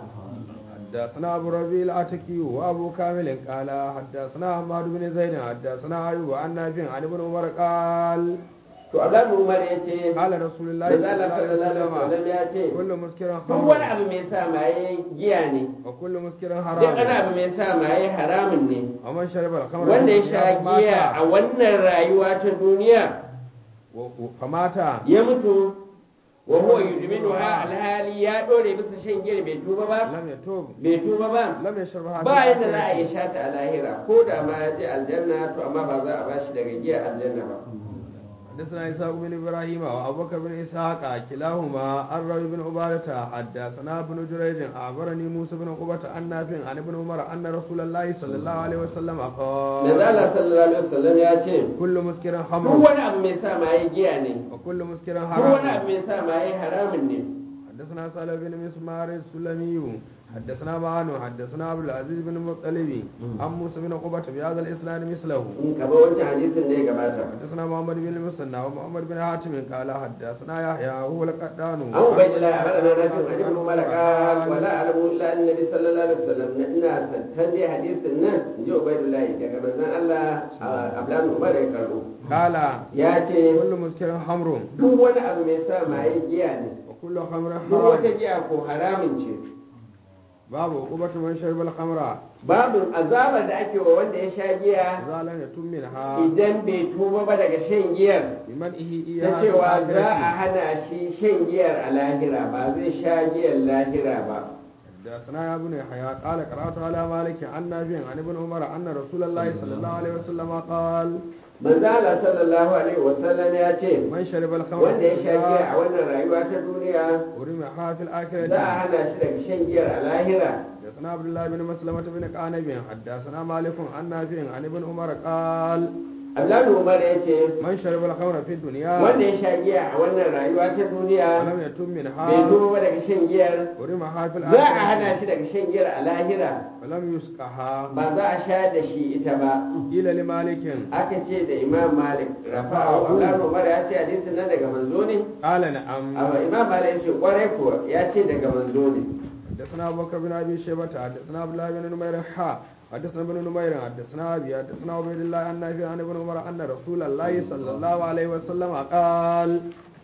B: حدثنا أبو ربيع العتكي وأبو كامل قال حدثنا حماد بن زيد حدثنا أيوب عن نافع عن ابن عمر قال
A: to Abdullahi Umar yace
B: قال رسول الله
A: manzo
B: صلى
A: Allah
B: الله عليه
A: sallallahu alaihi
B: وسلم
A: wasallam ya ce
B: كل مسكر
A: duk wani
B: خمر
A: abu mai sa maye giya ne
B: وكل مسكر
A: duk wani
B: حرام
A: abu mai sa maye haramun ne
B: ومن شرب الخمر
A: wanda ya sha
B: فمات
A: giya a wannan rayuwa ta duniya
B: و- و- فمات
A: ya mutu wa huwa yudminuha alhali ya dore bisa shan giya bai tuba ba
B: لم يتوب
A: bai tuba ba
B: لم يشربها
A: ba yadda za a yi sha ta a lahira ko da ma ya je aljanna to amma ba za a bashi daga giya aljanna ba
B: حدثنا إسحاق بن إبراهيم وأبو بكر بن إسحاق كلاهما عن روي بن عبادة حدثنا ابن جريج أخبرني موسى بن عقبة عن نافع عن ابن عمر أن رسول الله صلى الله عليه وسلم
A: manzo
B: قال
A: Allah sallallahu alaihi wasallam ya ce
B: كل مسكر
A: duk
B: خمر
A: wani abu mai sa maye giya ne
B: وكل مسكر
A: duk wani
B: حرام
A: abu mai sa maye haramun ne
B: حدثنا سالم بن مسمار السلمي حدثنا معان حدثنا عبد العزيز بن المطلب عن موسى بن عقبة بهذا الإسناد مثله
A: in ka ba wancan hadisin ne gabata
B: حدثنا محمد بن المثنى ومحمد بن حاتم قال حدثنا يحيى هو القدان
A: an ubaidi la abada na nafi an ibn umar qal wala alamu illa annabi sallallahu alaihi wasallam na ina santan dai hadisin nan inji ubaidullah daga manzon Allah abdan umar ya karbo
B: قال
A: ya ce
B: كل مسكر خمر
A: duk wani abu mai sa maye giya ne
B: وكل خمر
A: duk wata
B: حرام
A: giya ko haramin ce
B: باب عقوبة من شرب الخمر
A: babu azabar da ake wa wanda ya sha giya
B: إذا لم يتم منها
A: idan bai tuba ba daga shan giyar
B: بمنئه
A: ta
B: إياها في
A: cewa za a
B: الآخرة.
A: hana shi shan giyar a lahira ba zai sha giyar lahira ba
B: حدثنا يا ابن يحيى قال قرأت على مالك عن نافع عن ابن عمر أن رسول الله صلى الله عليه وسلم قال
A: manzo Allah sallallahu alaihi wasallam ya ce
B: من شرب الخمر
A: wanda ya
B: في
A: sha giya
B: الدنيا
A: a wannan rayuwa ta duniya
B: ورمحها في
A: za a
B: الآخرة
A: hana shi daga shan giyar a lahira
B: حدثنا عبد الله بن مسلمة بن قعنب حدثنا مالك عن نافع عن ابن عمر قال
A: Abdullahi Umar ya ce
B: من شرب الخمر في الدنيا
A: wanda ya sha giya a wannan rayuwa ta duniya
B: ولم يتم
A: bai
B: منها
A: tuba ba daga shan giyar
B: ورمحها في
A: za a hana
B: الآخرة
A: shi daga shan giyar a lahira
B: ولم يسقها
A: ba za a sha da shi ita ba
B: قيل لمالك
A: aka ce da Imam Malik rafa'ahu Abdullahi Umar ya ce hadisin nan daga manzo ne
B: قال نعم
A: amma Imam Malik ya ce kwarai kuwa ya ce daga manzo ne
B: حدثنا ابو بكر بن ابي شيبه حدثنا عبد الله بن نمير حا حدثنا ابن نمير حدثنا ابي حدثنا عبيد الله عن نافع عن ابن عمر ان رسول الله صلى الله عليه وسلم قال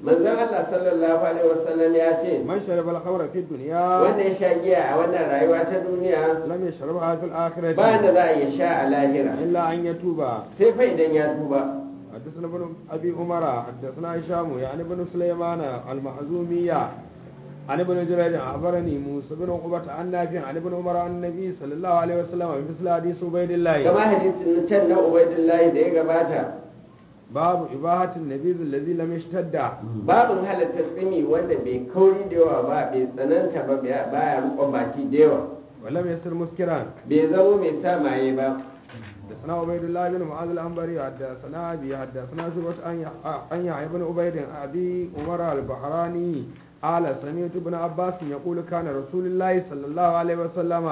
A: manzon Allah sallallahu alaihi wasallam ya ce
B: من شرب الخمر في الدنيا
A: wanda ya sha giya a wannan rayuwa ta duniya
B: لم يشربها في الآخرة
A: ba da za a iya sha a lahira
B: إلا أن يتوب
A: sai fa idan ya tuba
B: حدثنا ابن أبي عمر حدثنا هشام يعني ابن سليمان المحزومية عن ابن جريج أخبرني موسى بن عقبة عن نافع عن ابن عمر عن النبي صلى الله عليه وسلم مثل حديث عبيد الله
A: kama hadisin can na ubaidullahi da ya gabata
B: باب إباحة النبيذ الذي لم يشتد
A: babin halatta tsimi wanda bai kauri da yawa ba bai tsananta ba baya rukon baki da yawa
B: ولم يصير مسكرا
A: bai zamo mai sa maye ba
B: حدثنا عبيد الله بن معاذ الأنبري حدثنا أبي حدثنا شعبة عن يحيى بن عبيد أبي عمر البحراني قال سمعت ابن عباس يقول كان رسول الله صلى الله عليه وسلم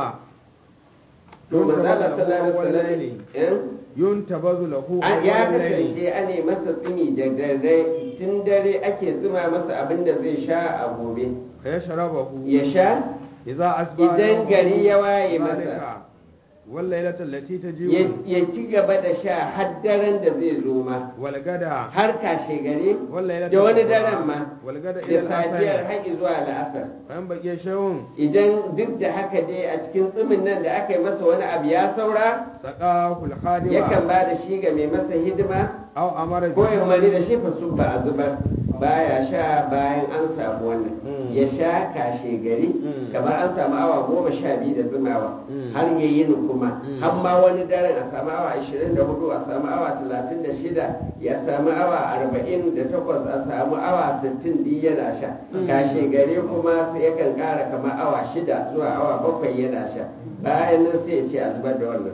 A: to manzala sallallahu
B: أول
A: alaihi
B: ليل
A: wasallam
B: ينتبذ له
A: an ya
B: أول ليل
A: kasance ane masa tsimi da dare tun dare ake tsima masa abin da zai sha a gobe
B: فيشربه
A: ya sha
B: إذا أصبح
A: idan
B: يومه
A: gari ya waye
B: ذلك
A: masa
B: والليلة التي
A: ya
B: تجيء
A: ya ci gaba da sha har daren da zai zo ma
B: والغدا
A: har kashe gari
B: والليلة
A: da wani
B: الأخرى
A: daren ma
B: والغدا إلى
A: da safiyar
B: الآخرة
A: haƙi zuwa la'asar
B: فإن بقي شيء
A: idan duk da haka dai a cikin tsimin nan da aka yi masa wani abu ya saura
B: سقاه الخادم
A: yakan ba da shi ga mai masa hidima
B: أو أمر
A: ko ya umarni da shi fa su ba a zubar baya sha bayan an samu wannan
B: Mm.
A: ya sha kashe gari
B: Mm.
A: kamar an samu awa goma sha biyu da zumawa
B: Mm.
A: har ya yi kuma
B: Mm.
A: har ma wani daren a samu awa ashirin da hudu a samu awa talatin da shida ya samu awa arba'in da takwas a samu awa sittin duk yana sha
B: Mm.
A: kashe gari kuma sai yakan kara kamar awa shida zuwa awa bakwai yana sha bayan nan sai ya ce a zubar da wannan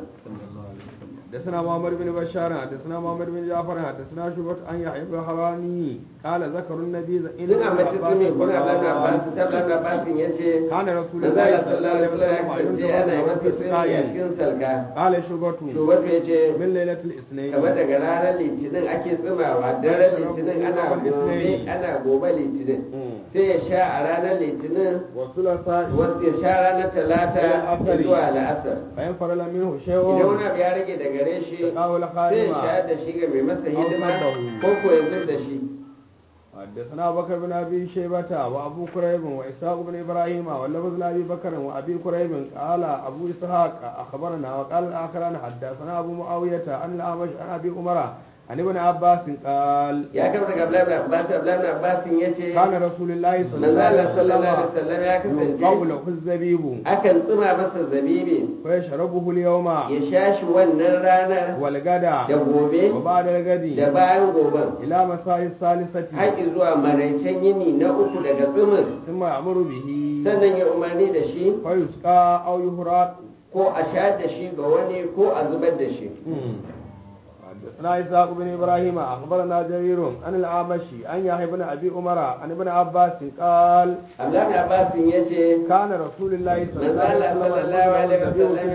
B: حدثنا محمد بن بشار حدثنا محمد بن جعفر حدثنا شعبة عن يحيى بن حواني قال ذكر النبي
A: sun ambaci tsumi kuna blan abbas ta blan abbas ya ce
B: كان رسول
A: manzo
B: الله
A: Allah
B: صلى الله
A: sallallahu
B: عليه
A: alaihi wasallam ya
B: وسلم
A: kasance ana yi masa tsimi a
B: ينتبه في سقائه
A: cikin salka
B: قال شعبة
A: to wato ya ce
B: من ليلة الاثنين
A: kamar daga ranar litinin ake tsimawa daren litinin ana gobe ana gobe litinin
B: مم.
A: sai ya sha a ranar litinin
B: والثلاثاء
A: wasu ya sha ranar talata
B: Asari.
A: zuwa la'asar
B: فإن فرل منه
A: idan
B: شيء
A: wani abu ya rage da gare shi
B: سقاه
A: sai ya
B: الخادم
A: sha da shi ga mai masa hidima
B: Au
A: ko ko ya zub da shi
B: حدثنا أبو بكر بن ابي شيبه وابو كريب واسحاق بن ابراهيم واللفظ لابي بكر وابي كريب قال ابو اسحاق اخبرنا وقال الاخران حدثنا ابو معاويه عن الاعمش عن ابي عمر عن ابن عباس قال
A: ya kama daga Abdullahi ibn Abbas Abdullahi ibn Abbas ya ce
B: كان رسول الله صلى
A: manzo
B: الله
A: Allah
B: عليه
A: sallallahu alaihi
B: وسلم
A: wasallam ya kasance
B: يقول له الزبيب
A: akan tsima masa zabibi
B: فيشربه اليوم
A: ya sha shi wannan ranar da
B: والغدا
A: gobe
B: وبعد
A: da
B: الغد
A: bayan goben
B: الى مساء الثالثه
A: har zuwa maraicen yini na uku daga tsimin
B: ثم يامر به
A: sannan ya umarni da shi
B: فيسقى او يهراق
A: ko a sha da shi ga wani ko a zubar da shi
B: حدثنا إسحاق بن إبراهيم أخبرنا جرير عن الأعمشي عن يحيى بن أبي عمر عن ابن عباس قال
A: Abdullahi ibn Abbas ya ce
B: كان رسول الله صلى
A: manzo
B: الله
A: Allah
B: عليه
A: sallallahu
B: وسلم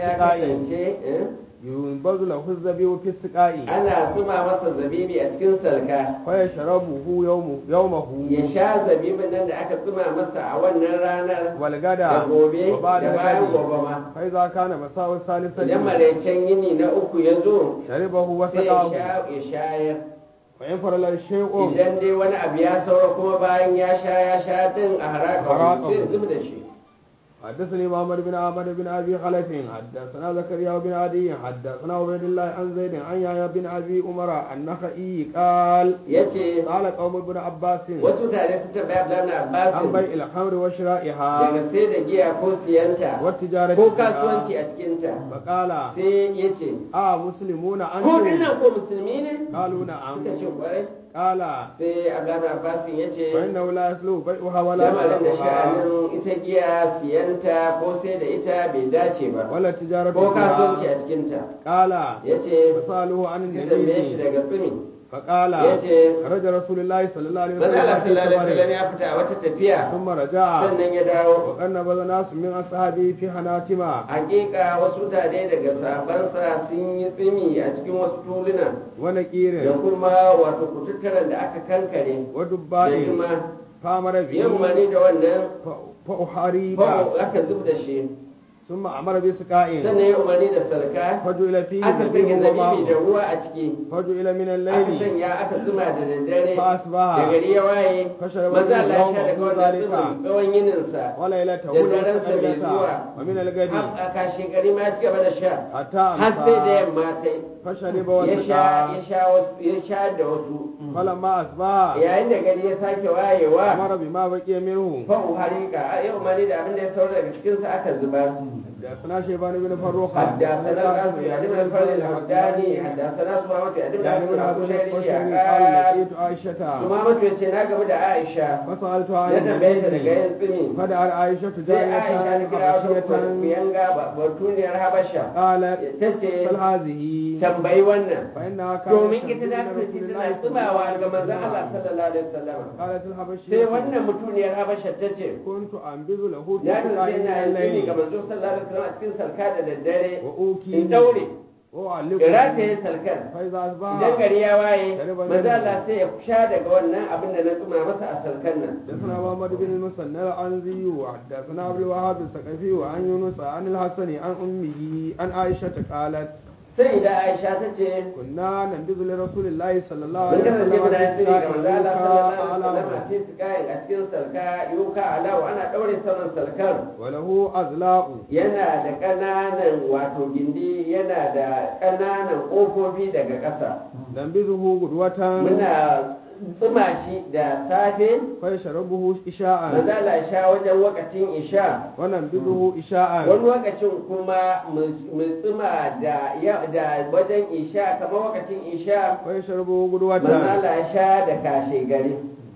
A: alaihi wasallam ya kasance eh,
B: ينبذ له الزبيب في السقاء ينبذ له الزبيب في السقاء
A: ana tsima masa zabibi a cikin salka
B: فيشربه يوم يومه
A: ya sha zabibin nan da aka tsima masa a wannan ranar da
B: والغدا
A: gobe
B: وبعد
A: da bayan
B: الغد
A: gobe ma
B: فإذا كان مساء
A: idan
B: الثالثة
A: maraicen yini na uku ya zo
B: شربه
A: sai ya
B: وسقاه
A: sha ya shayar
B: وإن فرل الشيء
A: idan dai wani abu ya saura kuma bayan ya sha ya sha din a haraka
B: Haraka.
A: sai ya zub da shi
B: حدثني محمد بن عمر بن ابي خلف حدثنا زكريا بن عدي حدثنا عبيد الله عن زيد عن يحيى بن ابي عمر النخعي قال
A: yace
B: قال قوم ابن عباس
A: wasu tare su taɓa Abdullahi ibn
B: عن
A: Abbas
B: بيع الخمر وشرائها
A: daga sai da giya ko siyanta
B: والتجارة
A: ko
B: فيها.
A: kasuwanci a cikinta
B: فقال
A: sai ya ce
B: اه مسلمون
A: ko
B: انتم
A: dinnan ko musulmi ne
B: قالوا نعم
A: suka ce kwarai
B: قال
A: sai Abdullahi Abbas ya ce
B: فانه لا يسلو بيعها ولا
A: lamarin da
B: شرائها
A: sha'anin ita giya siyanta ko sai da ita bai dace ba
B: ولا التجارة
A: ko kasuwanci
B: فيها
A: a cikinta
B: قال
A: ya ce
B: فسألوه عن
A: suka tambaye shi
B: النبي
A: daga tsumi
B: فقال
A: yace
B: خرج رسول الله صلى الله عليه
A: manzo Allah
B: وسلم
A: sallallahu alaihi
B: في
A: wasallam
B: سفر
A: ya fita a wata tafiya
B: ثم رجع
A: sannan ya dawo
B: وقد نبذ ناس من أصحابه في حناتما
A: hakika wasu tare daga sabansa sun yi tsimi a cikin wasu tuluna da
B: ونكير
A: kuma wato kututturen da aka kankare da
B: ودباء
A: kuma
B: فأمر
A: yin
B: به
A: umarni da wannan
B: ف- فأحاريب
A: ko aka zub da shi
B: ثم أمر بسقاء
A: sannan ya umarni da salka
B: فجعل فيه
A: aka sanya
B: نبيه
A: zabibi da
B: وماء
A: ruwa a ciki
B: فجعل من
A: aka
B: الليل
A: sanya aka zuma da daddare
B: فأصبح
A: da gari ya waye
B: فشرب
A: maza
B: منه
A: Allah ya sha daga
B: يومه
A: wannan
B: ذلك
A: zuman tsawon yininsa
B: وليلته
A: da darensa mai zuwa
B: والقبلة ومن الغد
A: har a kashe gari ma ya ci gaba da sha
B: حتى
A: har sai da
B: أمسى
A: yamma ta yi
B: فشرب
A: ya sha ya
B: وسقى
A: sha wasu ya sha da wasu
B: فلما أصبح
A: yayin da gari ya sake wayewa
B: أمر بما بقي منه
A: fa'u harika a yau mani da abin da ya saura daga cikinsa aka zubar
B: حدثنا شيبان بن فروخ
A: حدثنا القاسم يعني من الفضل الحمداني حدثنا سمامة يعني من
B: يعني
A: عبد
B: من هذا
A: الحسيني
B: القشري
A: قال
B: قال لقيت عائشة
A: سمامة yace na gamu da Aisha
B: فسألت
A: ya
B: عن
A: tambaye ta daga
B: النبي
A: yin tsimi
B: فدعا عائشة
A: sai Aisha ta
B: جارية
A: kira wata
B: حبشية
A: kuyanga batuniyar Habasha
B: قالت
A: tace
B: بل هذه
A: tambayi wannan
B: فإنها كانت
A: domin ita
B: تنزل
A: ta
B: من
A: kasance
B: رسول
A: tana
B: الله
A: tsimawa
B: صلى
A: ga
B: الله
A: manzon
B: عليه
A: Allah
B: وسلم
A: sallallahu alaihi wasallam
B: قالت
A: sai
B: الحبشية
A: wannan mutuniyar Habasha tace
B: كنت أنبذ له في
A: ya
B: سقاء
A: kasance
B: من
A: ina yin tsimi ga
B: الليل
A: manzo sallallahu alaihi wasallam a cikin salka da daddare
B: وأوكي
A: in daure
B: وأعلقه
A: rataye salkar
B: فإذا
A: idan
B: أصبح
A: gari ya waye
B: Shariban
A: maza
B: minhu.
A: Allah sai ya sha daga wannan abin da na tsuma masa a salkan nan
B: حدثنا محمد بن المثنى العنزي وحدثنا عبد الوهاب الثقفي وعن يونس عن الحسن عن أمه عن عائشة قالت
A: sai da Aisha ta ce
B: كنا ننبذ لرسول الله صلى الله
A: mun
B: عليه
A: kasance
B: وسلم
A: muna yin tsiri ga manzo Allah sallallahu alaihi wasallam
B: على
A: a cikin kayan a cikin salka yuka alawa ana daure saman salkar
B: وله أزلاء
A: yana da ƙananan wato gindi yana da ƙananan ƙofofi daga ƙasa
B: ننبذه غدوة
A: muna tsuma shi da safe
B: فيشربه إشاء
A: maza Allah ya sha wajen wakacin isha
B: وننبذه إشاء
A: wani lokacin kuma mu tsima da ya- da wajen isha kamar wakacin isha
B: فيشربه غدوة
A: manzala ya sha da kashe gari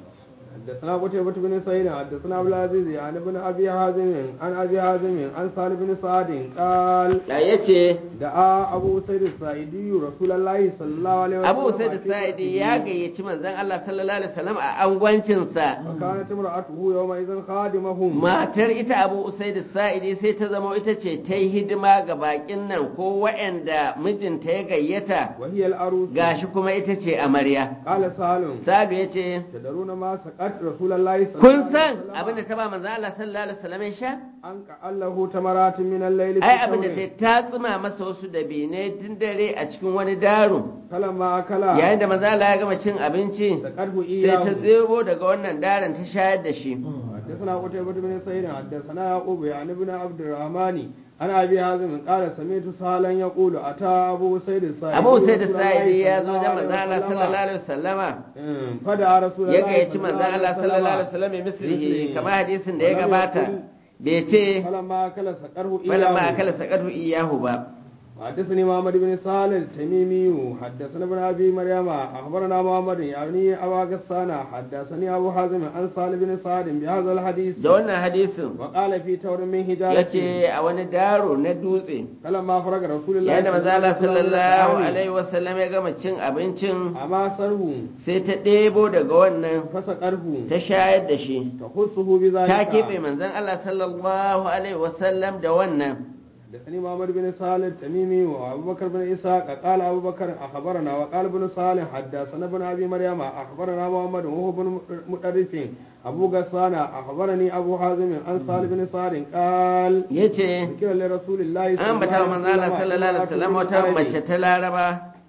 B: حدثنا قتيبة بن سعيد حدثنا عبد العزيز عن ابن ابي حازم عن ابي حازم عن سالم بن سعد قال
A: da ya ce
B: دعا ابو سعيد الساعدي رسول الله صلى الله عليه وسلم
A: abu sai da sa'idi ya gayyaci manzon Allah sallallahu alaihi wasallam a angwancinsa
B: وكانت امرأته يومئذ خادمهم
A: matar ita abu usaid sa'idi sai ta zama ita ce ta yi hidima ga bakin nan ko waɗanda mijinta ya gayyata
B: وهي العروس
A: gashi kuma ita ce amarya
B: قال سالم
A: sabi ya ce
B: تدرون ما سقط رسول الله صلى الله
A: kun
B: عليه
A: san
B: وسلم
A: abinda ta ba manzon Allah sallallahu alaihi wasallam ya sha
B: an ka'allahu tamarat min al-layl
A: ai abinda ta ta tsima masa wasu dabine tun dare a cikin wani daro
B: kalama akala
A: yayin da manzon Allah ya gama cin abinci
B: saqadhu
A: sai ta
B: iyahu
A: tsebo daga wannan daren ta shayar da shi
B: حدثنا قتيبة بن سعيد حدثنا يعقوب يعني ابن عبد الرحمن عن ابي حازم قال سمعت سهلا يقول اتى ابو سعيد الساعدي
A: abu sai da
B: رسول الله
A: sa'idi ya
B: صلى
A: zo
B: الله
A: da
B: عليه
A: manzon Allah
B: وسلم.
A: sallallahu alaihi wasallama
B: أمم، فدعا رسول
A: ya
B: الله
A: gayyaci
B: صلى
A: manzon Allah sallallahu alaihi wasallam mai mislihi kamar hadisin da ya gabata bai ce
B: فلما اكل سقره
A: bala ma
B: اياه
A: akala sakatu iyahu ba
B: حدثني محمد بن صالح التميمي حدثنا ابن ابي مريم اخبرنا محمد يعني ابا غسان حدثني ابو حازم عن صالح بن سعد بهذا الحديث
A: da wannan hadisin
B: وقال في تور من حجاره
A: yace a wani daro na dutse
B: فلما فرغ رسول الله
A: yayin da manzon Allah sallallahu
B: عليه
A: alaihi wasallam ya gama cin abincin
B: اما سره
A: sai ta ɗebo daga wannan
B: فسقره
A: ta shayar da shi
B: تخصه بذلك
A: ta keɓe manzon Allah sallallahu alaihi wasallam da wannan
B: حدثني محمد بن صالح التميمي وابو بكر بن اسحاق قال ابو بكر اخبرنا وقال ابن صالح حدثنا ابن ابي مريم اخبرنا محمد وهو بن مدرس ابو غسان اخبرني ابو حازم عن صالح بن سعد قال
A: yace
B: ذكر لرسول الله
A: an bata wa manzon Allah sallallahu alaihi wasallam wata mace ta Laraba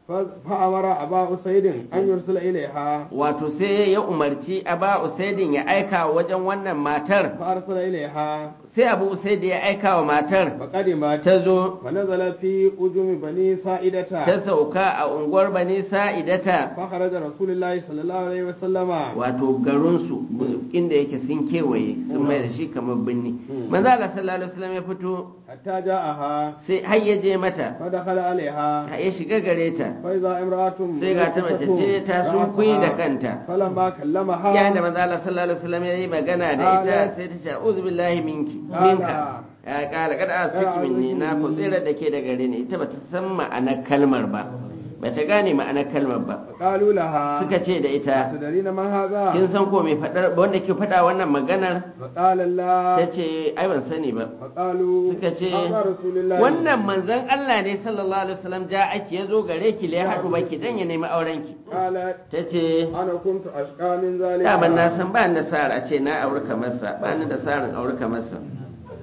B: فامر ابا اسيد ان يرسل اليها
A: wato sai ya umarci aba usaidin ya aika wajen wannan matar
B: فارسل اليها
A: sai abu usaidi ya aika wa matar
B: فقدمت
A: ta zo
B: ونزل في أجم بني سائدة
A: ta sauka a unguwar bani sa'idata
B: فخرج رسول الله صلى الله عليه وسلم
A: wato garinsu inda yake sun kewaye sun mai da shi kamar birni manzo Allah sallallahu alaihi wasallam ya fito
B: حتى جاءها
A: sai har ya je mata
B: فدخل عليها
A: har ya shiga gare ta
B: فإذا امرأة
A: sai ga ta mace ce ta sunkuyi da kanta
B: فلما كلمها
A: yayin da manzo Allah sallallahu alaihi wasallam ya yi magana da ita sai ta ce a'udhu billahi minki minka ya kala kada asbiki minni na ku tsira da ke da gare ni ita bata san ma'anar kalmar ba bata gane ma'anar kalmar ba
B: قالوا لها
A: suka ce da ita
B: تدرين ما هذا
A: kin san ko mai fadar wanda ke fada wannan maganar
B: فقال الله
A: ta ce ai ban sani ba
B: فقالوا
A: suka ce
B: هذا رسول الله
A: wannan manzon Allah ne sallallahu alaihi wasallam ja ake yazo gare ki le haɗu baki dan ya nemi auren ki
B: قالت
A: ta ce
B: أنا كنت أشقى من ذلك
A: daman na san ba ni da sa'ar a ce na auri kamar sa ba ni da sa'arin auri kamar sa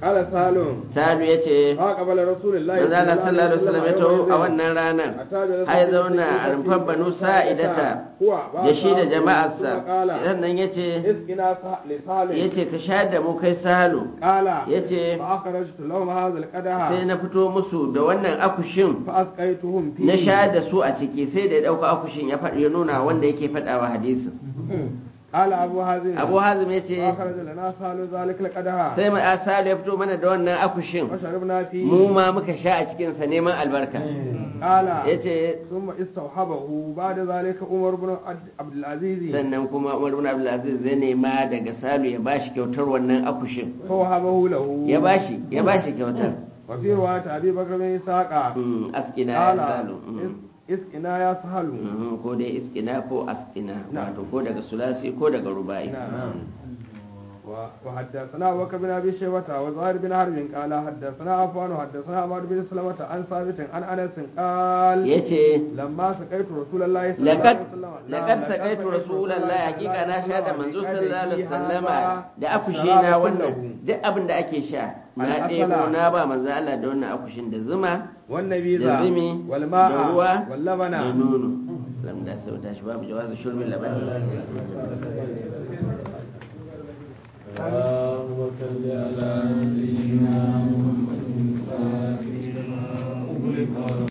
B: قال سالم
A: salu ya ce
B: فقبل رسول الله
A: manzo Allah sallallahu alaihi wasallam ya taho a wannan ranar har zauna a rumfar banu sa'idata da shi da jama'arsa sannan ya ce
B: اسقنا لسالم
A: ya ce ka sha da mu kai salu
B: قال
A: ya ce
B: فأخرجت لهم هذا
A: sai
B: القدح
A: na fito musu da wannan akushin
B: فأسقيتهم فيه
A: na sha da su a ciki sai da ya ɗauka akushin ya faɗi ya nuna wanda yake faɗawa hadisin
B: قال أبو هازم
A: abu hazim ya ce
B: فأخرج لنا سال ذلك القدح
A: sai mai asalu ya fito mana da wannan akushin
B: وشربنا فيه
A: mu ma muka sha a cikinsa neman albarka
B: قال
A: ya ce
B: ثم استوحبه بعد ذلك عمر بن عبد- عبد العزيز
A: sannan kuma umar bin abdulaziz zai nema daga salu ya bashi kyautar wannan akushin
B: فوهبه له
A: ya bashi ya bashi kyautar
B: وفي رواية أبي بكر بن إسحاق
A: Mm, askina ya
B: قال
A: salu mm.
B: "إس- اسقنا يا سهل
A: Mhm, ko dai iskina ko askina
B: Na'am.
A: wato ko daga sulasi ko daga rubai
B: نعم. و- وحدثنا أبو بكر بن أبي شيبة وزهير بن حرب قال حدثنا عفان وحدثنا عمر بن سلمة عن ثابت عن أنس قال
A: yace
B: لما سقيت رسول الله صلى الله
A: laqad
B: عليه وسلم
A: laqad saqaitu rasulullahi hakika na sha da manzo sallallahu alaihi wasallama da akushi na wannan duk abin da ake sha na
B: Al-asala.
A: ɗebo na ba manzo Allah da wannan akushin da zuma
B: والنبيذ
A: da zumi da
B: والماء
A: ruwa da
B: واللبن
A: nono lam da sau tashi babu jawazu shurbi laban
B: آمين